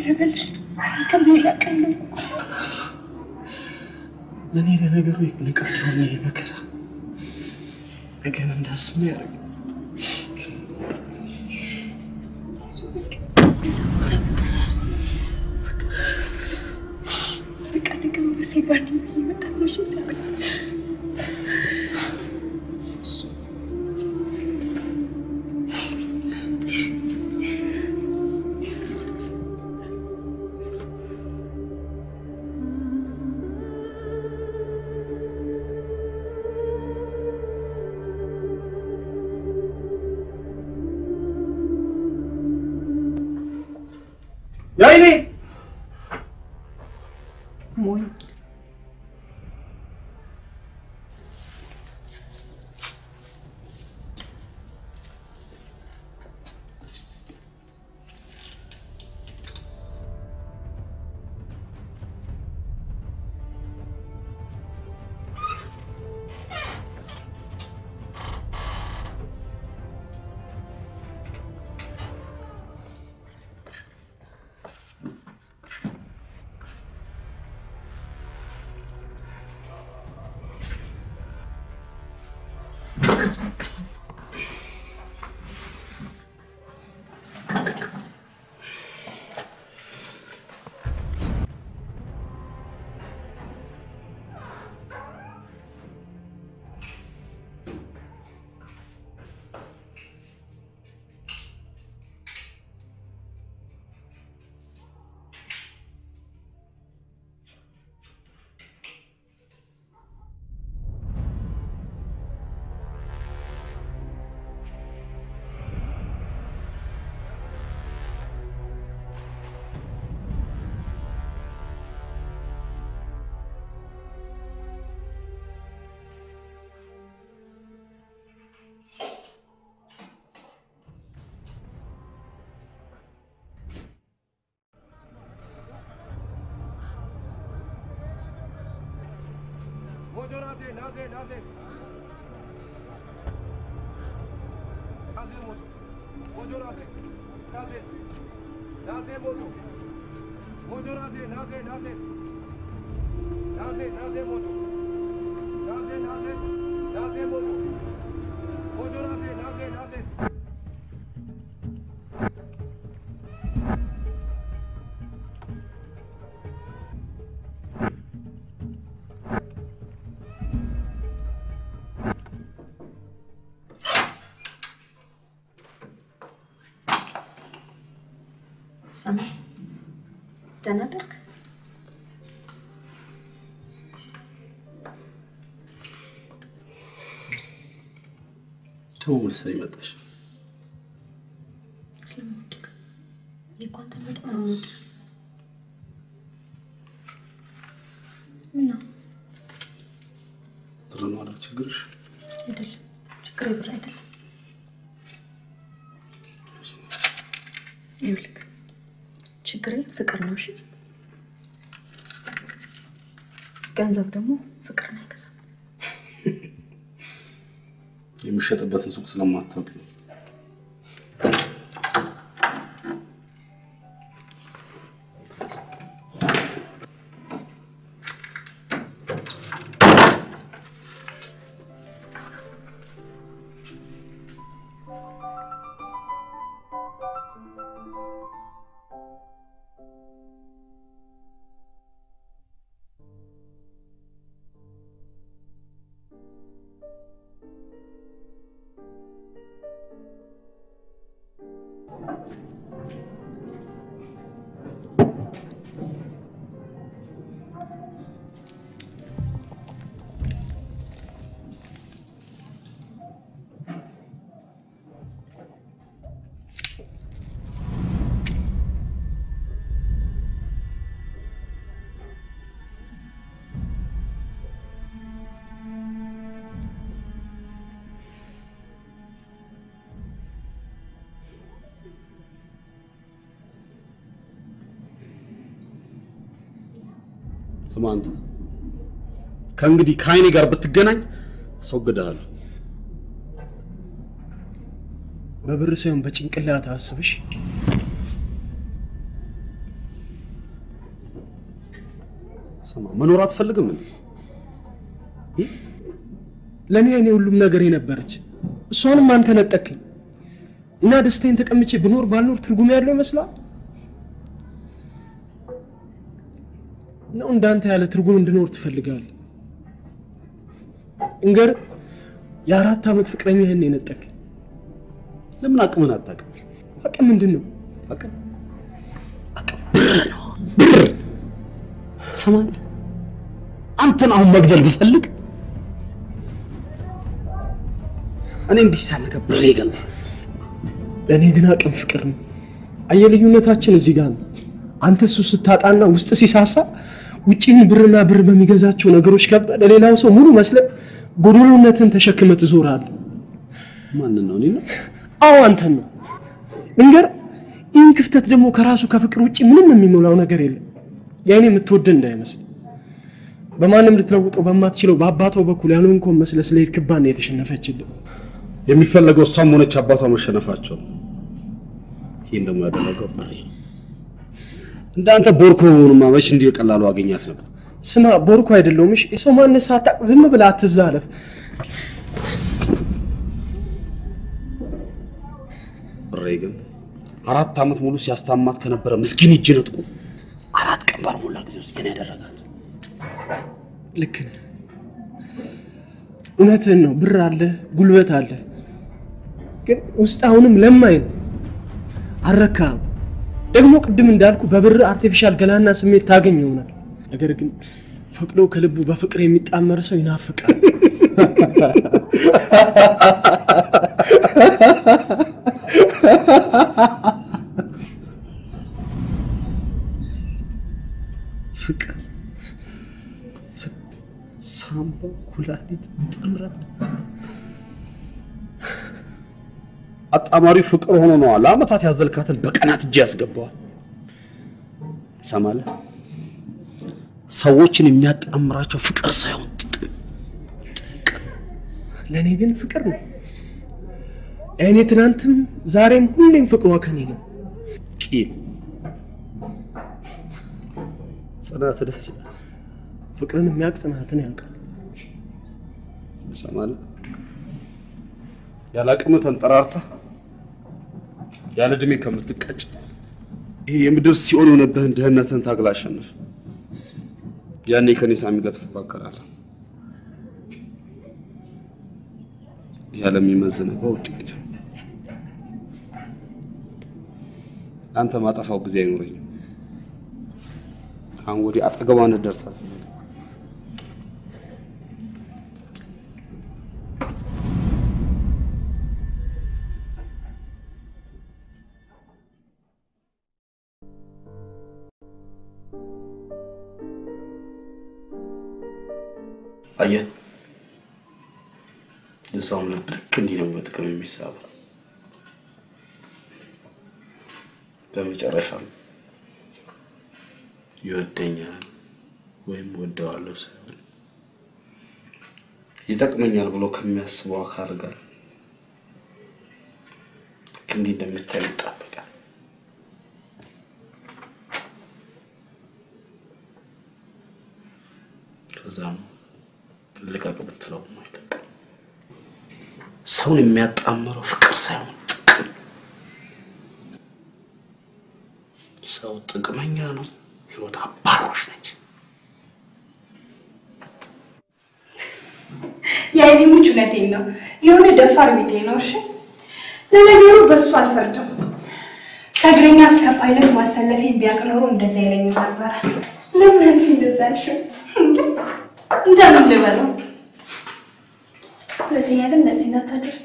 ልበልሽ? ከሌላ ቀን ነው። ለእኔ ለነገሩ ንቀቱ ነው ይሄ መከራ ነገን እንዳስብ ያደርግ በቃ ነገሩ ሲባል ይመጣል። እሺ ሲያበቃ ያይኔ ሞኝ ሞጆ ናዜ ናዜ ናዜ ናዜ ሞጆ ሞጆ ናዜ ናዜ ናዜ ሞጆ ሞጆ ናዜ ናዜ ናዜ ናዜ ናዜ ሞጆ ናዜ ናዜ ናዜ ሞጆ ሞጆ ናዜ ናዜ ናዜ ሰማይ ደህና አደርክ? ደግሞ ምን ስለ መጣሽ? ስለምወድቅ እኔ እኮ አንተን በጣም ነው የምወድህ። ምን ነው ብር ነው አይደል ችግርሽ? አይደለም፣ ችግሬ ብር አይደለም። ይኸውልህ ችግሬ ፍቅር ነው። እሺ ገንዘብ ደግሞ ፍቅርን አይገዛም። የሚሸጥበትን ሱቅ ስለማታውቂ ነው። ስማ አንተ ከእንግዲህ ከአይኔ ጋር ብትገናኝ አስወግድሃለሁ። በብር ሳይሆን በጭንቅላት አስብሽ። ስማ መኖር አትፈልግም እንዴ? ለእኔ እኔ ሁሉም ነገር የነበረች እሷንም አንተ ነጠቅኝ እና ደስታዬን ተቀምጬ ብኖር ባልኖር ትርጉም ያለው ይመስላል ነው? እንዳንተ ያለ ትርጉም እንድኖር ትፈልጋለህ? እንገር የአራት ዓመት ፍቅረኛህን የነጠቅኝ ለምን አቅምን አታውቅም? አቅም ምንድን ነው? አቅም ብር ነው ብር። ሰማለህ? አንተን አሁን መግደል ብፈልግ እኔ እንዲህ ሳለከ ብር ይገላል። ለእኔ ግን አቅም ፍቅር ነው። አየህ ልዩነታችን እዚህ ጋር ነው። አንተ እሱ ስታጣና ውስጥ ሲሳሳ ውጪህን ብርና ብር በሚገዛቸው ነገሮች ከበ ለሌላው ሰው ሙሉ መስለ ጎዶሎነትን ተሸክመ ትዞራለህ። ማንን ነው? እኔ ነው? አዎ አንተን ነው። ልንገር፣ ይህን ክፍተት ደግሞ ከራሱ ከፍቅር ውጭ ምንም የሚሞላው ነገር የለም። የእኔ የምትወደን እንዳይመስል በማንም ልትለውጠው በማትችለው በአባቷ በኩል ያልሆንከውን መስለ ስለሄድክባት ነው የተሸነፈችልን። የሚፈለገው እሷም ሆነች አባቷ መሸነፋቸው ነው። ይህን ደግሞ ያደረገው ብሬ ነው። እንዳንተ ቦርኮ ሆኑማ መች እንዲህ በቀላሉ አገኛት ነበር። ስማ ቦርኮ አይደለሁም። እሺ የሰው ማንነት ሳታውቅ ዝም ብለህ አትዛለፍ። ብሬ ግን አራት ዓመት ሙሉ ሲያስታማት ከነበረ ምስኪን እጅ ነጥቁ አራት ቀን ባልሞላ ጊዜ ውስጥ ግን ያደረጋት ልክ ነህ። እውነትህን ነው። ብር አለ፣ ጉልበት አለ፣ ግን ውስጥ አሁንም ለማኝ ነው። አልረካህም። ደግሞ ቅድም እንዳልኩ በብር አርቲፊሻል ገላና ስሜት ታገኝ ይሆናል። ነገር ግን ፈቅዶ ከልቡ በፍቅር የሚጣመር ሰው ይናፍቃል። ፍቅር፣ ሳምባ፣ ኩላሊት ጥምረት አጣማሪው ፍቅር ሆኖ ነዋ ለአመታት ያዘልካትን በቀናት እጅ ያስገባዋል። ሰማለህ? ሰዎችን የሚያጣምራቸው ፍቅር ሳይሆን ለእኔ ግን ፍቅር ነው። እኔ ትናንትም ዛሬም ሁሌም ፍቅሯ ከኔ ነው። ቂም፣ ጽናት ደስ ይላል። ፍቅርን የሚያውቅ ጽናትን ያውቃል። ሰማለህ? ያለ አቅምህ ተንጠራርተህ ያለ እድሜ ከምትቀጭ ይሄ የምድር ሲኦል የሆነብህን ድህነትን ታግላ አሸንፍ። ያኔ ከኔ ሳሚ ጋር ትፎካከራለህ። ያለ የሚመዝንህ በውጤት አንተ ማጠፋው ጊዜ አይኖረኝም። አሁን ወዲህ አጠገቧ እንደርሳለህ። አየህ፣ የሰውም ልብ ልክ እንዲህ ነው በጥቅም የሚሳበው። በመጨረሻም ይወደኛል ወይም ወደዋለሁ ሳይሆን ይጠቅመኛል ብሎ ከሚያስበው አካል ጋር ልክ እንዲህ እንደምታይ ይጣበቃል። ከዛም ልቀቅ ብትለው አይለቅም። ሰውን የሚያጣምረው ፍቅር ሳይሆን ጥቅም። ሰው ጥቅመኛ ነው፣ ህይወት አባሮች ነች። የአይኔሞች እውነቴን ነው። የሆነ ደፋር ቤቴ ነው። እሺ ለነገሩ በእሱ አልፈርድም። ከእግረኛ እስከ ፓይለት ማሰለፌን ቢያውቅ ኖሮ እንደዛ አይለኝም ነበረ። ለምን አንቺ እንደዛ ያልሽው? እንደምን ልበለው? ሁለተኛ ግን እንደዚህ እንዳታደርግ።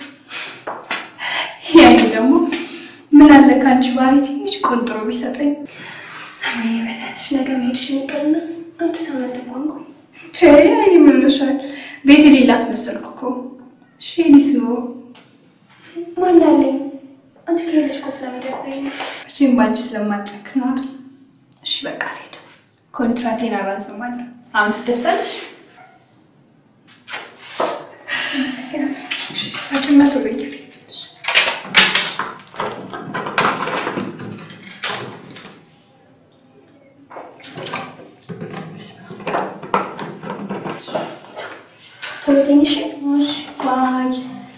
ያኔ ደግሞ ምን አለ ከአንቺ ባህሪ ትንሽ ቆንጥሮ ቢሰጠኝ። ሰማይ በእናትሽ ነገ መሄድሽን ይቅርና አንድ ሳምንት እንኳን ቆይ። ያኔ ምን ልሻል? ቤት የሌላት መሰልኩ እኮ። እሺ የእኔስ ኑሮ ማን አለኝ? አንቺ ከሌለሽ እኮ ስለሚደብረኝ ነው። መቼም በአንቺ ስለማጨክ ነው አይደል? እሺ በቃ አልሄድም። ኮንትራቴን አራዝማለሁ። አሁንስ ደስ አለሽ? አመሰግናለሁ። አጭነት ወደኛ ቶሎ ተኝ እሺ? ባይ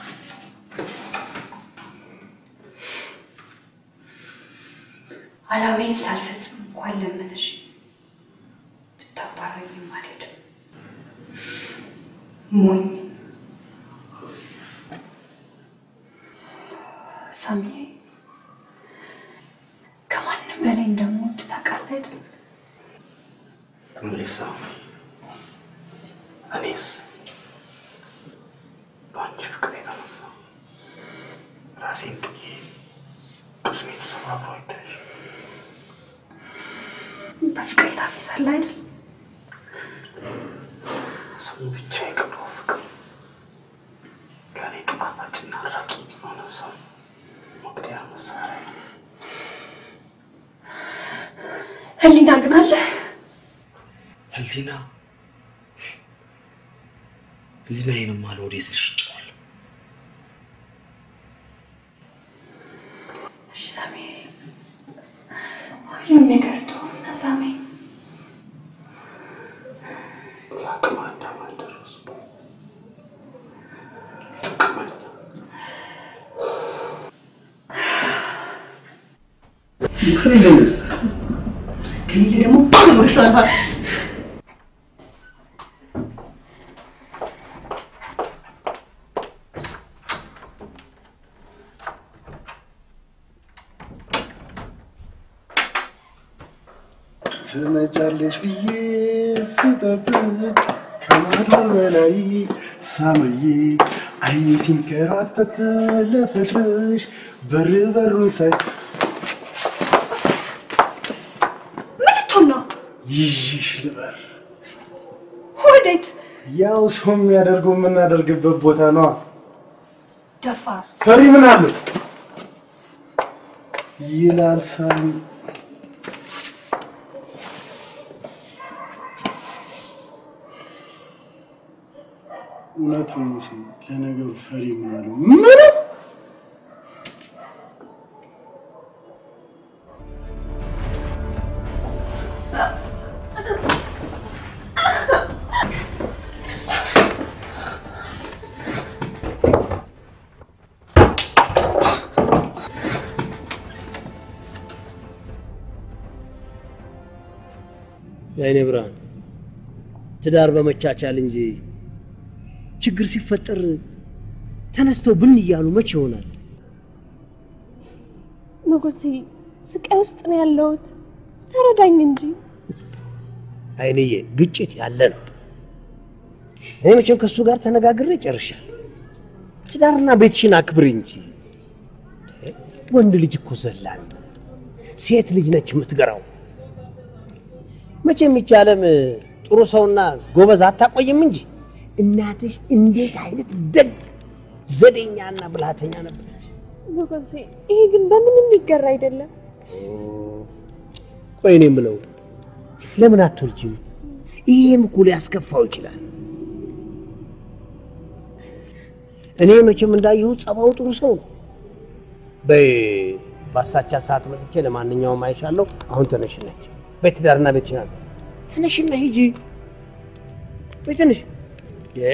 አላማዬን ሳልፈጽም እንኳን ለመነሽ ብታባረኝም አልሄድም። ሞኝ ሳሚዬ፣ ከማንም በላይ እንደምወድ ታውቃለህ አይደል? እኔስ እኔስ በአንቺ ፍቅር የተነሳ ራሴን ጥዬ ቅስሜ ተሰባብሮ አይታይሽ በፍቅር ታፌዛለህ አይደል? ስሙ ብቻ የቀረው ፍቅር ከኔ ጣፋጭና ረቂቅ የሆነ ሰው መግደያ መሳሪያ ነው። ህሊና ግን አለ። ህሊና ህሊናዬንማ ለወዴት ስል ሽጬዋለሁ። እሺ ሳሚ፣ ሳሚውን ነገር ተውና ሳሚ፣ ለአቅመ አዳም አልደረስኩም። ከሌለንስ ከሌለ ደግሞ ብዙ ይሻላል። ትመጫለሽ ብዬ ስጠብቅ ከማዶ በላይ ሳምዬ አይኔ ሲንከራተት ለፍቅርሽ በር በሩን ሳይ ምን ልትሆን ነው? ይዤሽ ልበር ወዴት? ያው ሰው የሚያደርገው የምናደርግበት ቦታ ነዋ። ደፋር ፈሪ ምን አለው ይላል ሳሚ። እውነቱን ነው ሳሚ። ለነገሩ ፈሪ ምን አለው ምንም የአይኔ ብርሃን ትዳር በመቻቻል እንጂ ችግር ሲፈጠር ተነስተው ብን እያሉ መቼ ይሆናል? ንጉሴ ስቃይ ውስጥ ነው ያለሁት። ተረዳኝ እንጂ አይንዬ ግጭት ያለ ነው። እኔ መቼም ከእሱ ጋር ተነጋግሬ ጨርሻለሁ። ትዳርና ቤትሽን አክብሪ እንጂ። ወንድ ልጅ እኮ ዘላን ነው። ሴት ልጅ ነች የምትገራው። መቼም ይህች ዓለም ጥሩ ሰውና ጎበዝ አታቆይም እንጂ እናትሽ እንዴት አይነት ደግ ዘዴኛና ብልሃተኛ ነበረች። ንጉሴ፣ ይሄ ግን በምንም የሚገራ አይደለም። ቆይ እኔ የምለው ለምን አትወልጂም? ይሄም እኮ ሊያስከፋው ይችላል። እኔ መቼም እንዳየሁ ጸባው ጥሩ ሰው ነው። በይ ባሳቻ ሰዓት መጥቼ ለማንኛውም አይሻለሁ። አሁን ተነሽነች በትዳርና ቤት ይችላል። ተነሽና ሂጂ። በይ ተነሽ። እ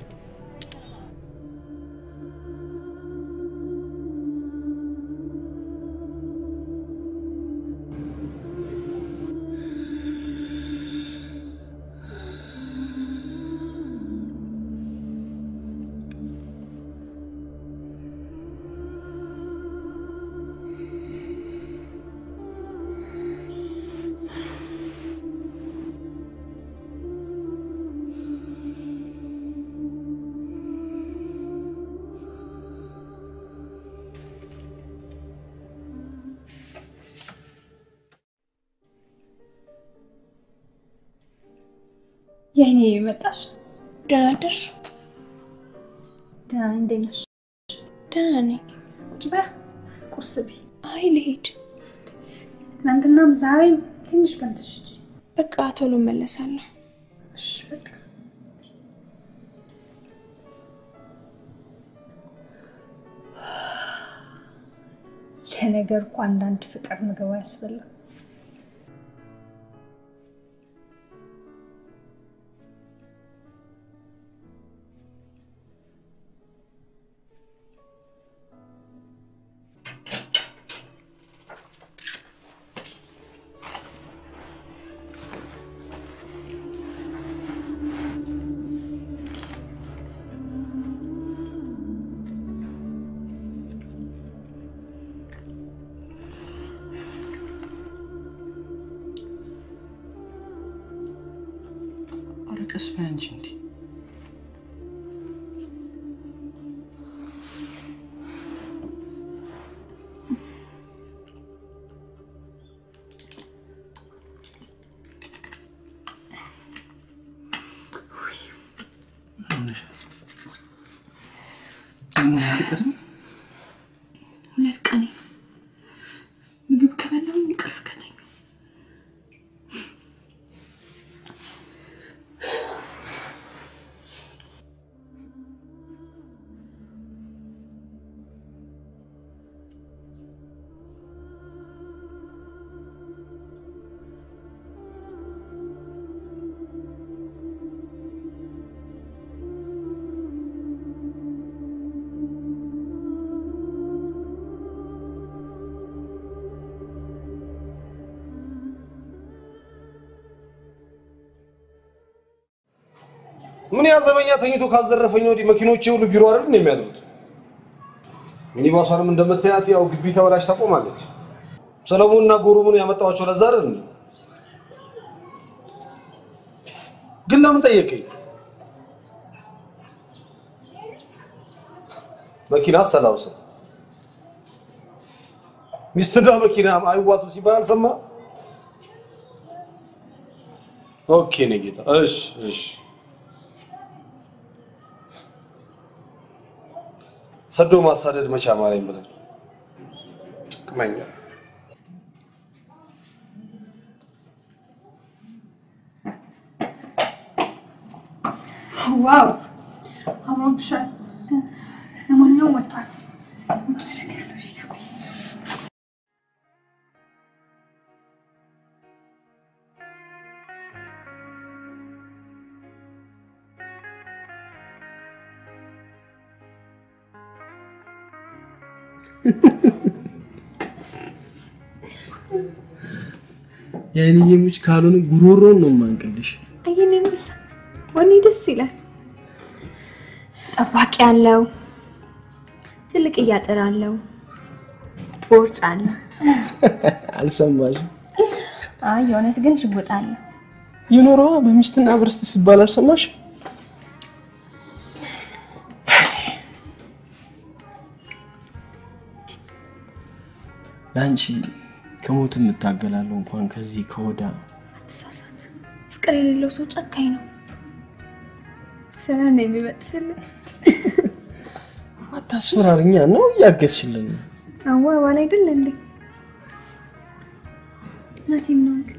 የኔ መጣሽ? ደህና አደርሽ? ደህና ነኝ። እንዴት ነሽ? ደህና ነኝ። ቁጭ በይ፣ ቁርስ ብይ። አይ ልሄድ። ትናንትናም ዛሬም ትንሽ በልተሽ ሂጂ። በቃ ቶሎ እመለሳለሁ። እሺ በቃ ለነገር እኮ አንዳንድ ፍቅር ምግብ አያስበላም። ተስፋ አንቺ እንዲ ሁለት ቀን ምግብ ከበላሁኝ እንቅልፍ ከተኛ ምን ያዘበኛ ተኝቶ ካዘረፈኝ ወዲህ መኪኖቼ ሁሉ ቢሮ አይደል ነው የሚያድሩት። ሚኒባሷንም እንደምታያት ያው ግቢ ተበላሽ ታቆማለች። ሰለሞንና ጎሩምን ያመጣኋቸው ለዛ አይደል እንዴ? ግን ለምን ጠየቀኝ? መኪና አሰላውሰው ሚስትና መኪና አይዋስብ ሲባል አልሰማ? ኦኬ ነው ጌታ። እሺ እሺ ሰዶ ማሳደድ መቻ ማለኝ ብለን ጥቅመኛ ዋው አምሮብሻል። ለማንኛውም ወጥቷል። ውጭ እሸኛለሁ። እሺ፣ ሰው የአይንዬ ምች ካልሆነ ጉሮሮን ነው ማንቀልሽ። አየን የምሳ ወኔ ደስ ይላል። ጠባቂ አለው፣ ትልቅ እያጥር አለው፣ ቦርጭ አለው። አልሰማሽም? አይ የእውነት ግን ሽጉጥ አለው። የኖረዋ በሚስትና በርስት ሲባል አልሰማሽ? ለአንቺ ከሞት የምታገላለሁ እንኳን ከዚህ ከወዳ አትሳሳት። ፍቅር የሌለው ሰው ጨካኝ ነው። ስራ ነው የሚበጥስልን። አታስፈራርኛ ነው እያገዝሽልን ነው። አዋ ዋላ አይደለ እንዴ? እውነቴን ነው ግን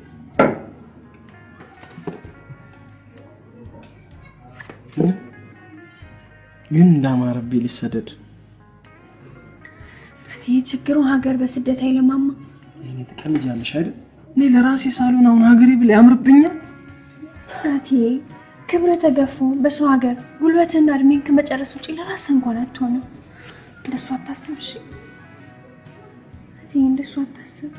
ግን እንዳማረብኝ ልሰደድ ይህ ችግሩ ሀገር በስደት አይለማማ። ይሄኔ ትቀልጃለሽ አይደል? እኔ ለራሴ ሳልሆን አሁን ሀገሬ ብል ያምርብኛል። ናቲ ክብረ ተገፎ በሰው ሀገር ጉልበትና እድሜን ከመጨረስ ውጭ ለራስ እንኳን አትሆንም። እንደሱ አታስብ እሺ። ናቲ እንደሱ አታስብ።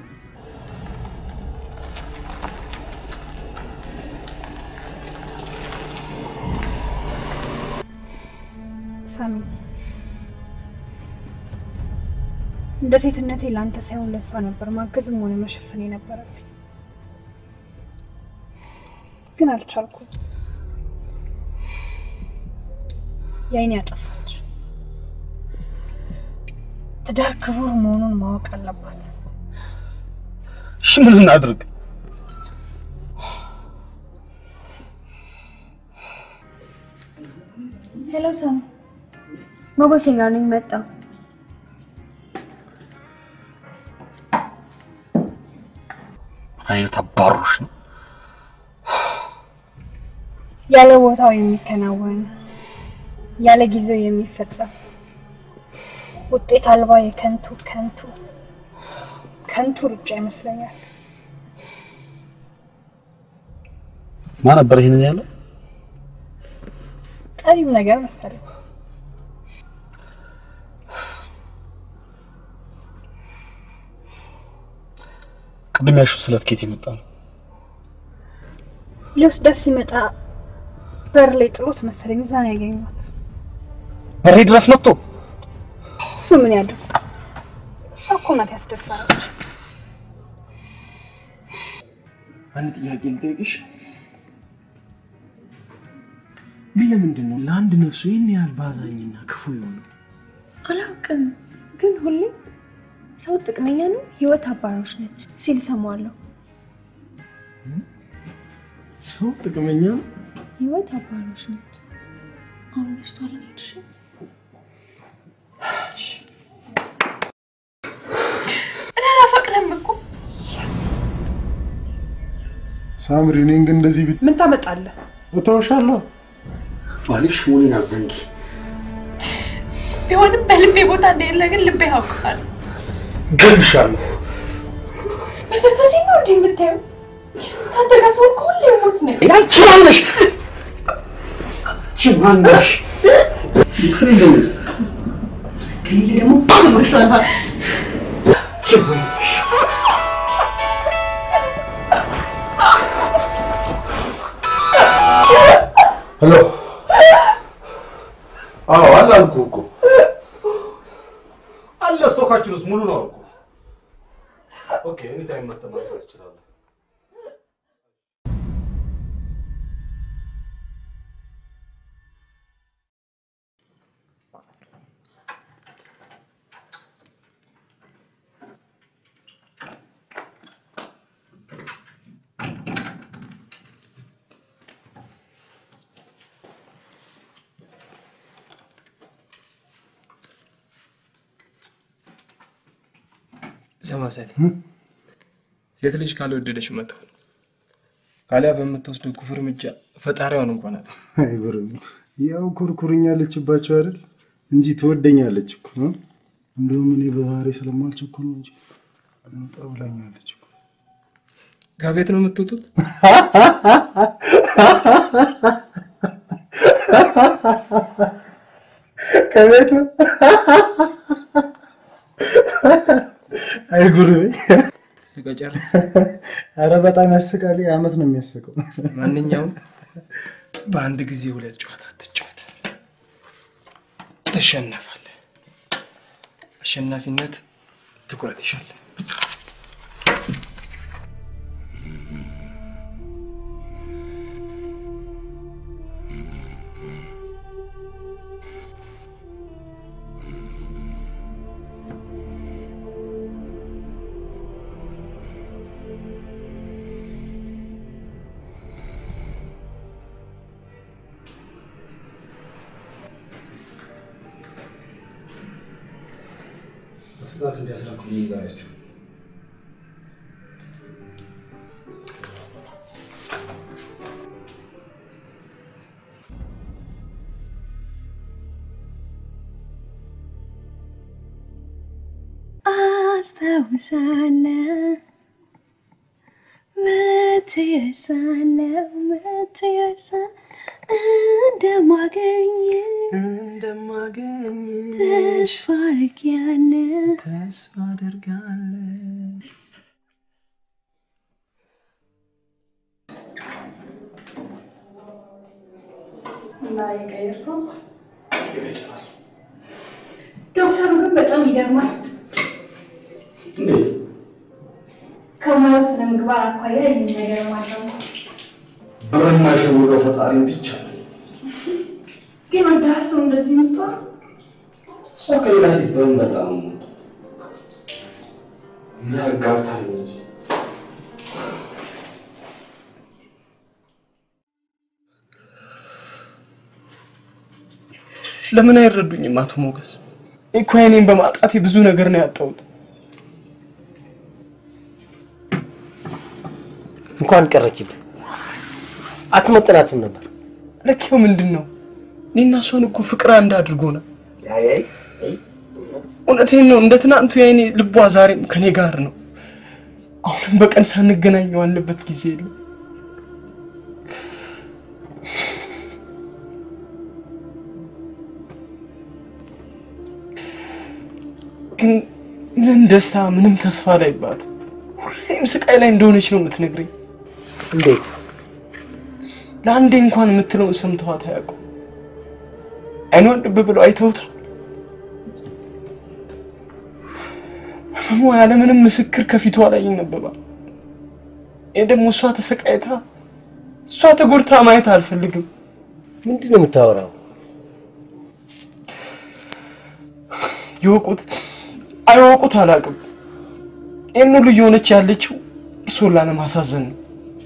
ሳሚ እንደ ሴትነቴ ለአንተ ሳይሆን ለእሷ ነበር ማገዝም ሆነ መሸፈን የነበረብኝ፣ ግን አልቻልኩም። የአይኔ ያጠፋች ትዳር ክቡር መሆኑን ማወቅ አለባት። እሺ ምን እናድርግ? ሄሎ ሳሚ፣ ሞገሴ ጋር ነኝ መጣሁ። አይነት አባሮሽ ነው። ያለ ቦታው የሚከናወን ያለ ጊዜው የሚፈጸም ውጤት አልባ የከንቱ ከንቱ ከንቱ ሩጫ ይመስለኛል። ማን ነበር ይሄንን ያለው? ጠቢብ ነገር መሰለኝ። ቅድም ያልሽው ስለት ኬት የመጣ ነው? ሊወስዳት ሲመጣ በር ላይ ጥሎት መሰለኝ እዛ ነው ያገኘኋት። በሬ ድረስ መጥቶ እሱ ምን ያድርግ? እሷ እኮ ናት ያስደፈረች። አንድ ጥያቄ ልጠይቅሽ። ግን ለምንድን ነው ለአንድ ነፍሱ ይህን ያህል ባዛኝና ክፉ የሆነው? አላውቅም፣ ግን ሁሌ ሰው ጥቅመኛ ነው፣ ህይወት አባሮች ነች ሲል ሰማለሁ። ሰው ጥቅመኛ ነው። ህይወት አባሮች ነች። አሁን በስቷል። ሄድሽ እኔ አላፈቅርም እኮ። ሳምሪ፣ እኔን ግን እንደዚህ ቢት ምን ታመጣለህ? እተውሻለሁ። ባልሽ መሆኔን አዘንጊ። ቢሆንም በልቤ ቦታ እንደሌለ ግን ልቤ ያውቃል። ገልሻለሁ። በዚህ ነው እንዲህ የምታየው? ከአንተ ጋር ስሆን ሁሌ ሞት ነኝ። አንቺ ማነሽ? አንቺ ማነሽ? ከሌለኝስ? ከሌለ ደግሞ ትምርሻለህ። አንቺ ማነሽ? ሄሎ። አዎ አለ አልኩህ እኮ አለ። ስቶካችን ውስጥ ሙሉ ነው አልኩህ። ኦኬ፣ ኤኒታይም መጥተህ ማንሳት ትችላለህ። ስማ ሰሌ፣ ሴት ልጅ ካልወደደች መተው ነው። ካሊያ በምትወስደው ክፉ እርምጃ ፈጣሪዋን እንኳን አት አይብርም። ያው ኩርኩርኛለችባቸው አይደል እንጂ ትወደኛለች እኮ እ? እንደውም እኔ በባህሪ ስለማልቸኩል ነው እንጂ መጣ ብላኛለች እኮ። ከቤት ነው የምትወጡት? ከቤት አይጉር ስቀጨርስ አረ በጣም ያስቃል። አመት ነው የሚያስቀው። ማንኛውም በአንድ ጊዜ ሁለት ጨዋታ ትጫወት፣ ትሸነፋለህ። አሸናፊነት ትኩረት ይሻል። በፍጥነት እንዲያስረክቡ ንገራቸው። አስታውሳለሁ መቼ እረሳለሁ መቼ እረሳለሁ እንደማገኝ እንደማገኝ ተስፋ አድርጌያለሁ ተስፋ አደርጋለሁ። እና የቀየርከው ዶክተሩ ግን በጣም ይገርማል። እንዴት? ከሙያው ስነ ምግባር አኳያ ይህን ነገር ማድረጉ ብር የማይሸውደው ፈጣሪ ብቻ ነው። ግን ወዳት ነው እንደዚህ የምትሆነው? እሷ ከሌላ ሴት በምን መጣ ነው የምወደው? ይዛ ጋብታኝ እንጂ ለምን አይረዱኝም አቶ ሞገስ? እኮ እኔን በማጣቴ ብዙ ነገር ነው ያጣሁት። እንኳን ቀረችብህ። አትመጥናትም ነበር። ለኪው ምንድን ነው? እኔና እሷን እኮ ፍቅር አንድ አድርጎናል። እውነቴን ነው። እንደ ትናንቱ የኔ ልቧ ዛሬም ከኔ ጋር ነው። አሁንም በቀን ሳንገናኝ የዋልንበት ጊዜ የለም። ግን ምን ደስታ ምንም ተስፋ ላይባት ሁሌም ስቃይ ላይ እንደሆነች ነው የምትነግረኝ። እንዴት? ለአንዴ እንኳን የምትለውን ሰምተዋት አያውቁም። አይኗን ልብ ብለው አይተውታል። ህመሟ ያለምንም ምስክር ከፊቷ ላይ ይነበባል። ይህ ደግሞ እሷ ተሰቃይታ እሷ ተጎድታ ማየት አልፈልግም። ምንድን ነው የምታወራው? ይወቁት አይወቁት አላውቅም። ይህን ሁሉ እየሆነች ያለችው እርሶን ላለማሳዘን ነው።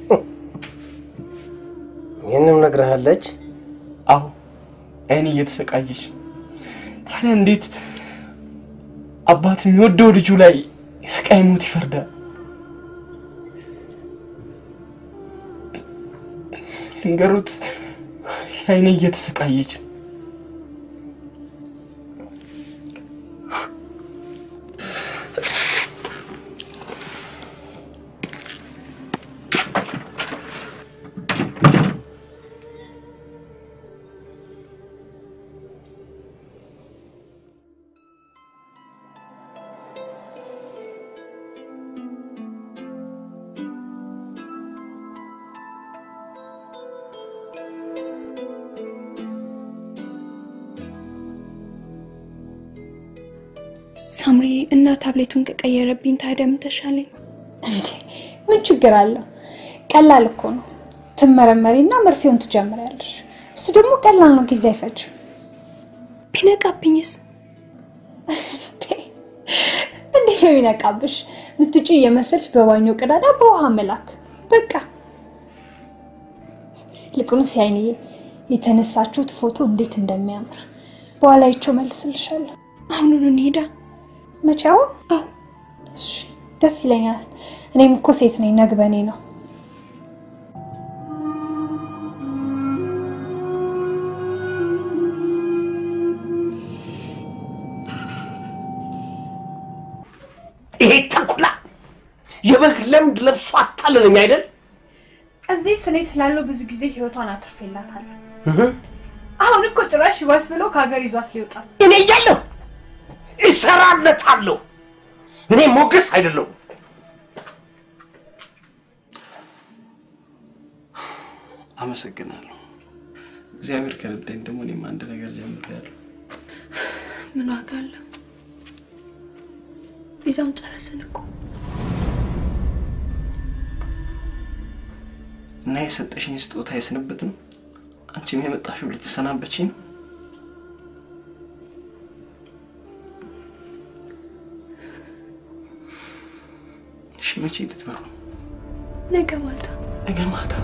ይህንም ነግረሃለች? አዎ አይኔ እየተሰቃየች ነው። ታዲያ እንዴት አባት የሚወደው ልጁ ላይ የስቃይ ሞት ይፈርዳል? ልንገሩት፣ አይኔ እየተሰቃየች ነው። ሳምሪ እና ታብሌቱን ከቀየረብኝ ታዲያ ምን ተሻለኝ? እንዴ ምን ችግር አለው? ቀላል እኮ ነው። ትመረመሪና መርፌውን ትጀምሪያለሽ። እሱ ደግሞ ቀላል ነው፣ ጊዜ አይፈጅም። ቢነቃብኝስ? እንዴት ነው የሚነቃብሽ? ምትጩ እየመሰልሽ በባኞ ቀዳዳ በውሃ መላክ በቃ። ይልቁንስ ያይንዬ የተነሳችሁት ፎቶ እንዴት እንደሚያምር በኋላ ይቸው መልስልሻለሁ። አሁኑኑ እንሄዳ። መቼ? አሁን? አዎ። እሺ ደስ ይለኛል። እኔም እኮ ሴት ነኝ፣ ነግበኔ ነው። ይሄ ተኩላ የበግ ለምድ ለብሶ አታለለኝ አይደል? እዚህ ስኔ ስላለው ብዙ ጊዜ ህይወቷን አትርፌላታለሁ። አሁን እኮ ጭራሽ ይባስ ብሎ ከሀገር ይዟት ሊወጣል። እኔ እያለሁ እሰራለታለሁ። እኔ ሞገስ አይደለሁም። አመሰግናለሁ። እግዚአብሔር ከረዳኝ ደግሞ እኔም አንድ ነገር ጀምሬያለሁ። ምን ዋጋ አለው? ቪዛውን ጨረስን እኮ። እና የሰጠሽኝ ስጦታ የስንብት ነው። አንቺም የመጣሽው ልትሰናበችኝ ነው። እሺ፣ መቼ ልትበሩ? ነገ ማታ። ነገ ማታ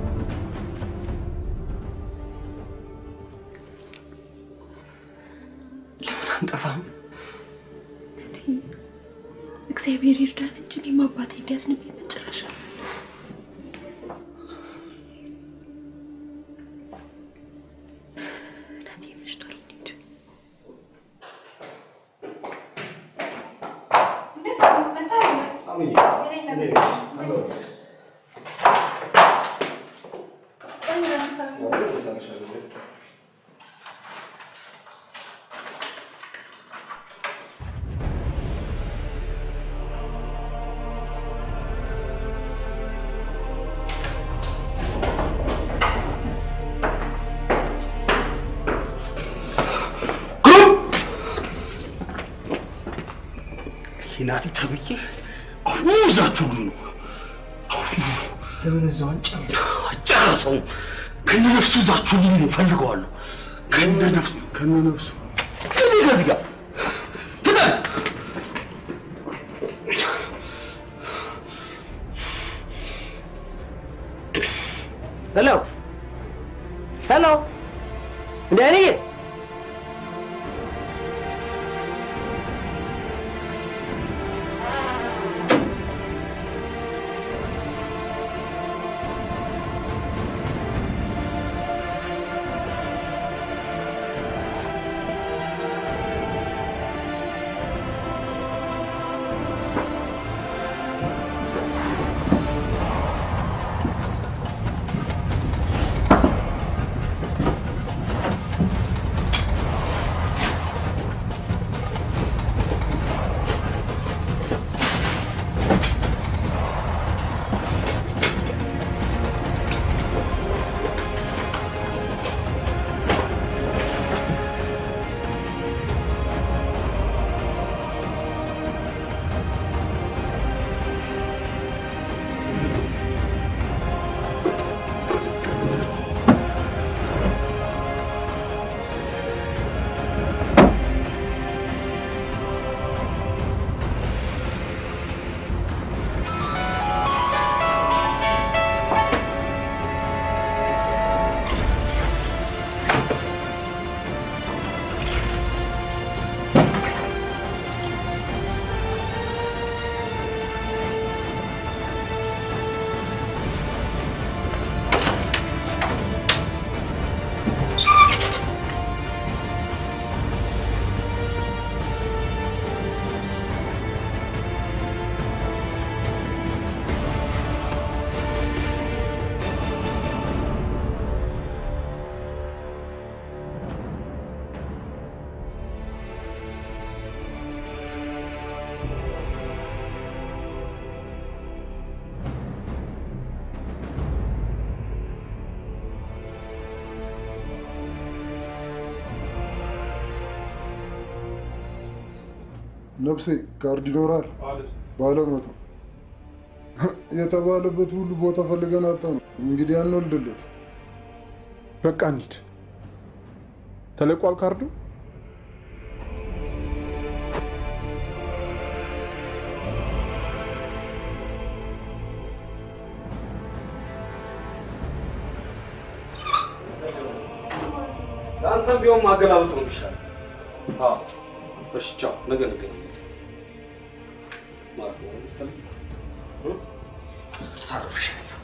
ለምን አንጠፋም? እግዚአብሔር ይርዳን እንጂ እኔም አባቴ እንዲያዝንብኝ መጨረሻ እናቴ መሽቷል። እንሂድ። ሂናቲ ተብዬ አሁኑ ይዛችሁ ሁሉ ነው ለምን እዛው አንጨርስ? አጨረሰው ከነ ነፍሱ ይዛችሁ ሁሉ ነው ፈልገዋለሁ ከነ ነፍሱ ከነ ነፍሱ እኔ ከዚህ ጋር ትጠን ሄሎ ሄሎ፣ እንደ እኔ ነፍሴ ካርድ ይኖራል ባለ መቶ የተባለበት ሁሉ ቦታ ፈልገን አጣ ነው። እንግዲህ አንወልድለት። በቃ እንሂድ። ተለቋል ካርዱ። ለአንተም ቢሆን ማገላበጥ ነው የሚሻለው። አዎ፣ እሺ፣ ቻው። ነገ እንገናኛለን። ማለት ነው የምትፈልጊው? እ? ተሳርፍሻለሁ።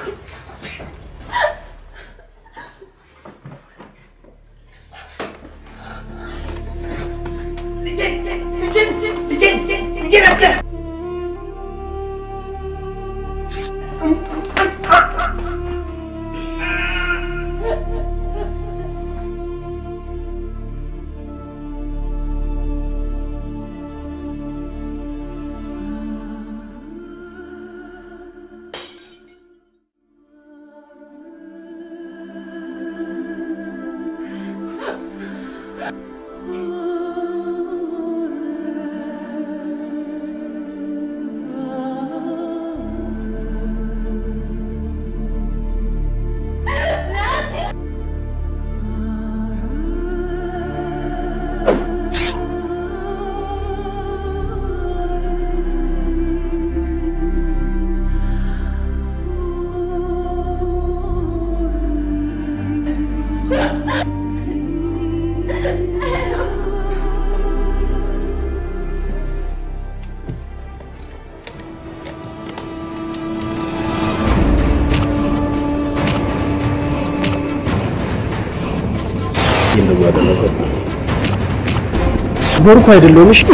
ጎርኩ አይደለሁም። እሺ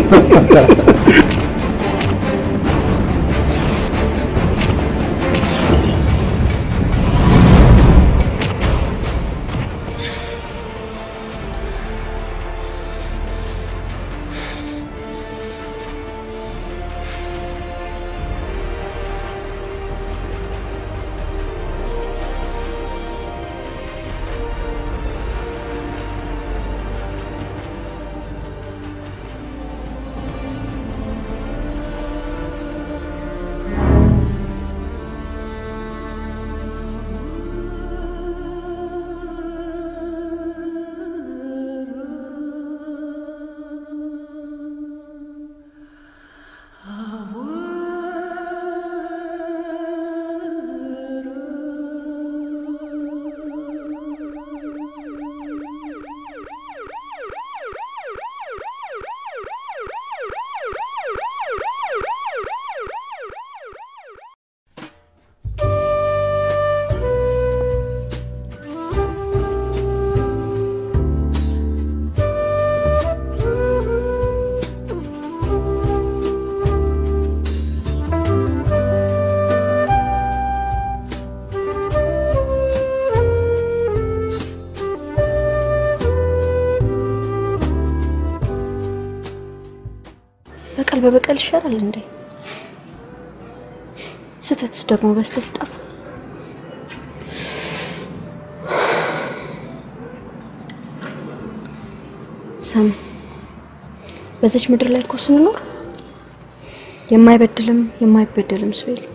በቀል በበቀል ይሻላል እንዴ? ስህተትስ ደግሞ በስተት ጠፋ። ሰም በዚች ምድር ላይ እኮ ስንኖር የማይበድልም የማይበደልም ሰው የለም።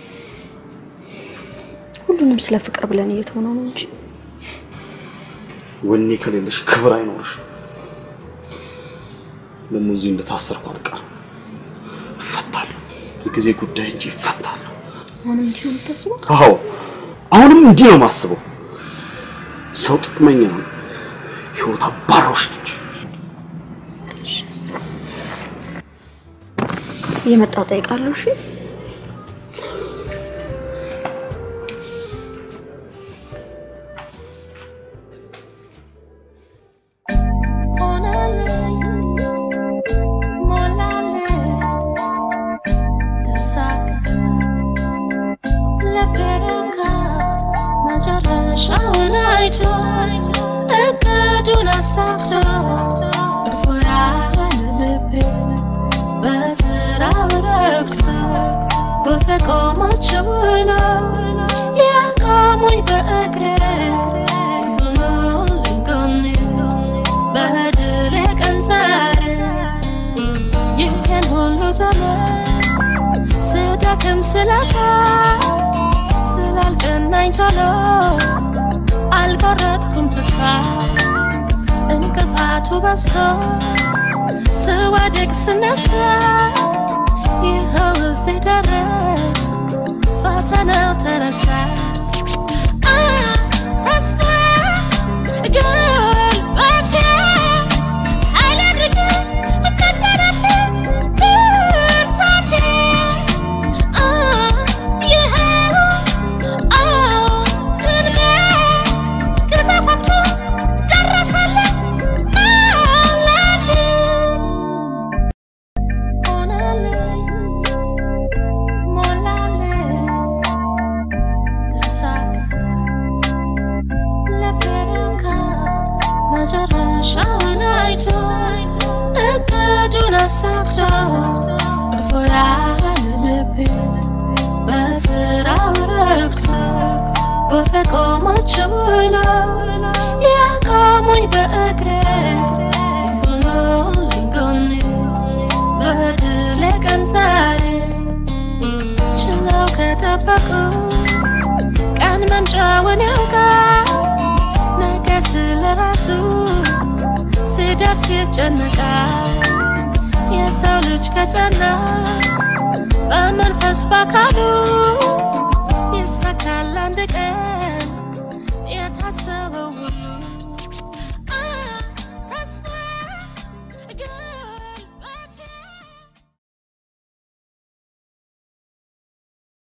ሁሉንም ስለ ፍቅር ብለን እየተሆነው ነው እንጂ ወኔ ከሌለሽ ክብር አይኖርሽ። ደግሞ እዚህ እንደታሰርኩ አልቀርም። እፈታለሁ። የጊዜ ጉዳይ እንጂ እፈታለሁ። አሁንም እንዲህ ነው የምታስበው? አዎ አሁንም እንዲህ ነው የማስበው። ሰው ጥቅመኛ ነው፣ ህይወት አባሮሽ ነች። እየመጣው ጠይቃለሁ። እሺ መጨረሻውን አይቶ እቅዱን አሳክቶ እፎያለ ልቤ በስራው ረክሶ በፈቆማቸው ብሎ ያቆሙኝ በእግሬ ይሁኑልኝ ጎኔ በድሬ ቀን ዛሬ ይህ አዘነ ስደክም ስለካ ስላልቀናኝ ቶሎ አልቆረጥኩም ተስፋ እንቅፋቱ በዝቶ ስወድቅ ስነሳ ይኸው እዚህ ደረስኩ ፈተናው ተረሳ አ ተስፋ ጉልበቴ ኃይል አድርጌ መጽናናቴ ብርታቴ አ ይኸው አዎ እንዴ ግዛፋቱ ደረሰልኝ አለልኝ ሆነልኝ ሞላልኝ ተሳካ ልቤረካ መጨረሻውን አይቶ እቅዱን አሳክቶ እፎ ያለ ልቤ በስራው ረክቶ በፈቆሞች ብሎ ያቆሙኝ በእግሬ ሁሉልኝ ጎኔ በድል ቀን ዛሬ ችለው ከጠበቁት ቀን መምጫውን ያውቃል ነገ ስለ ራሱ ሲደርስ ይጨነቃል የሰው ልጅ ከጸና በመንፈስ በአካሉ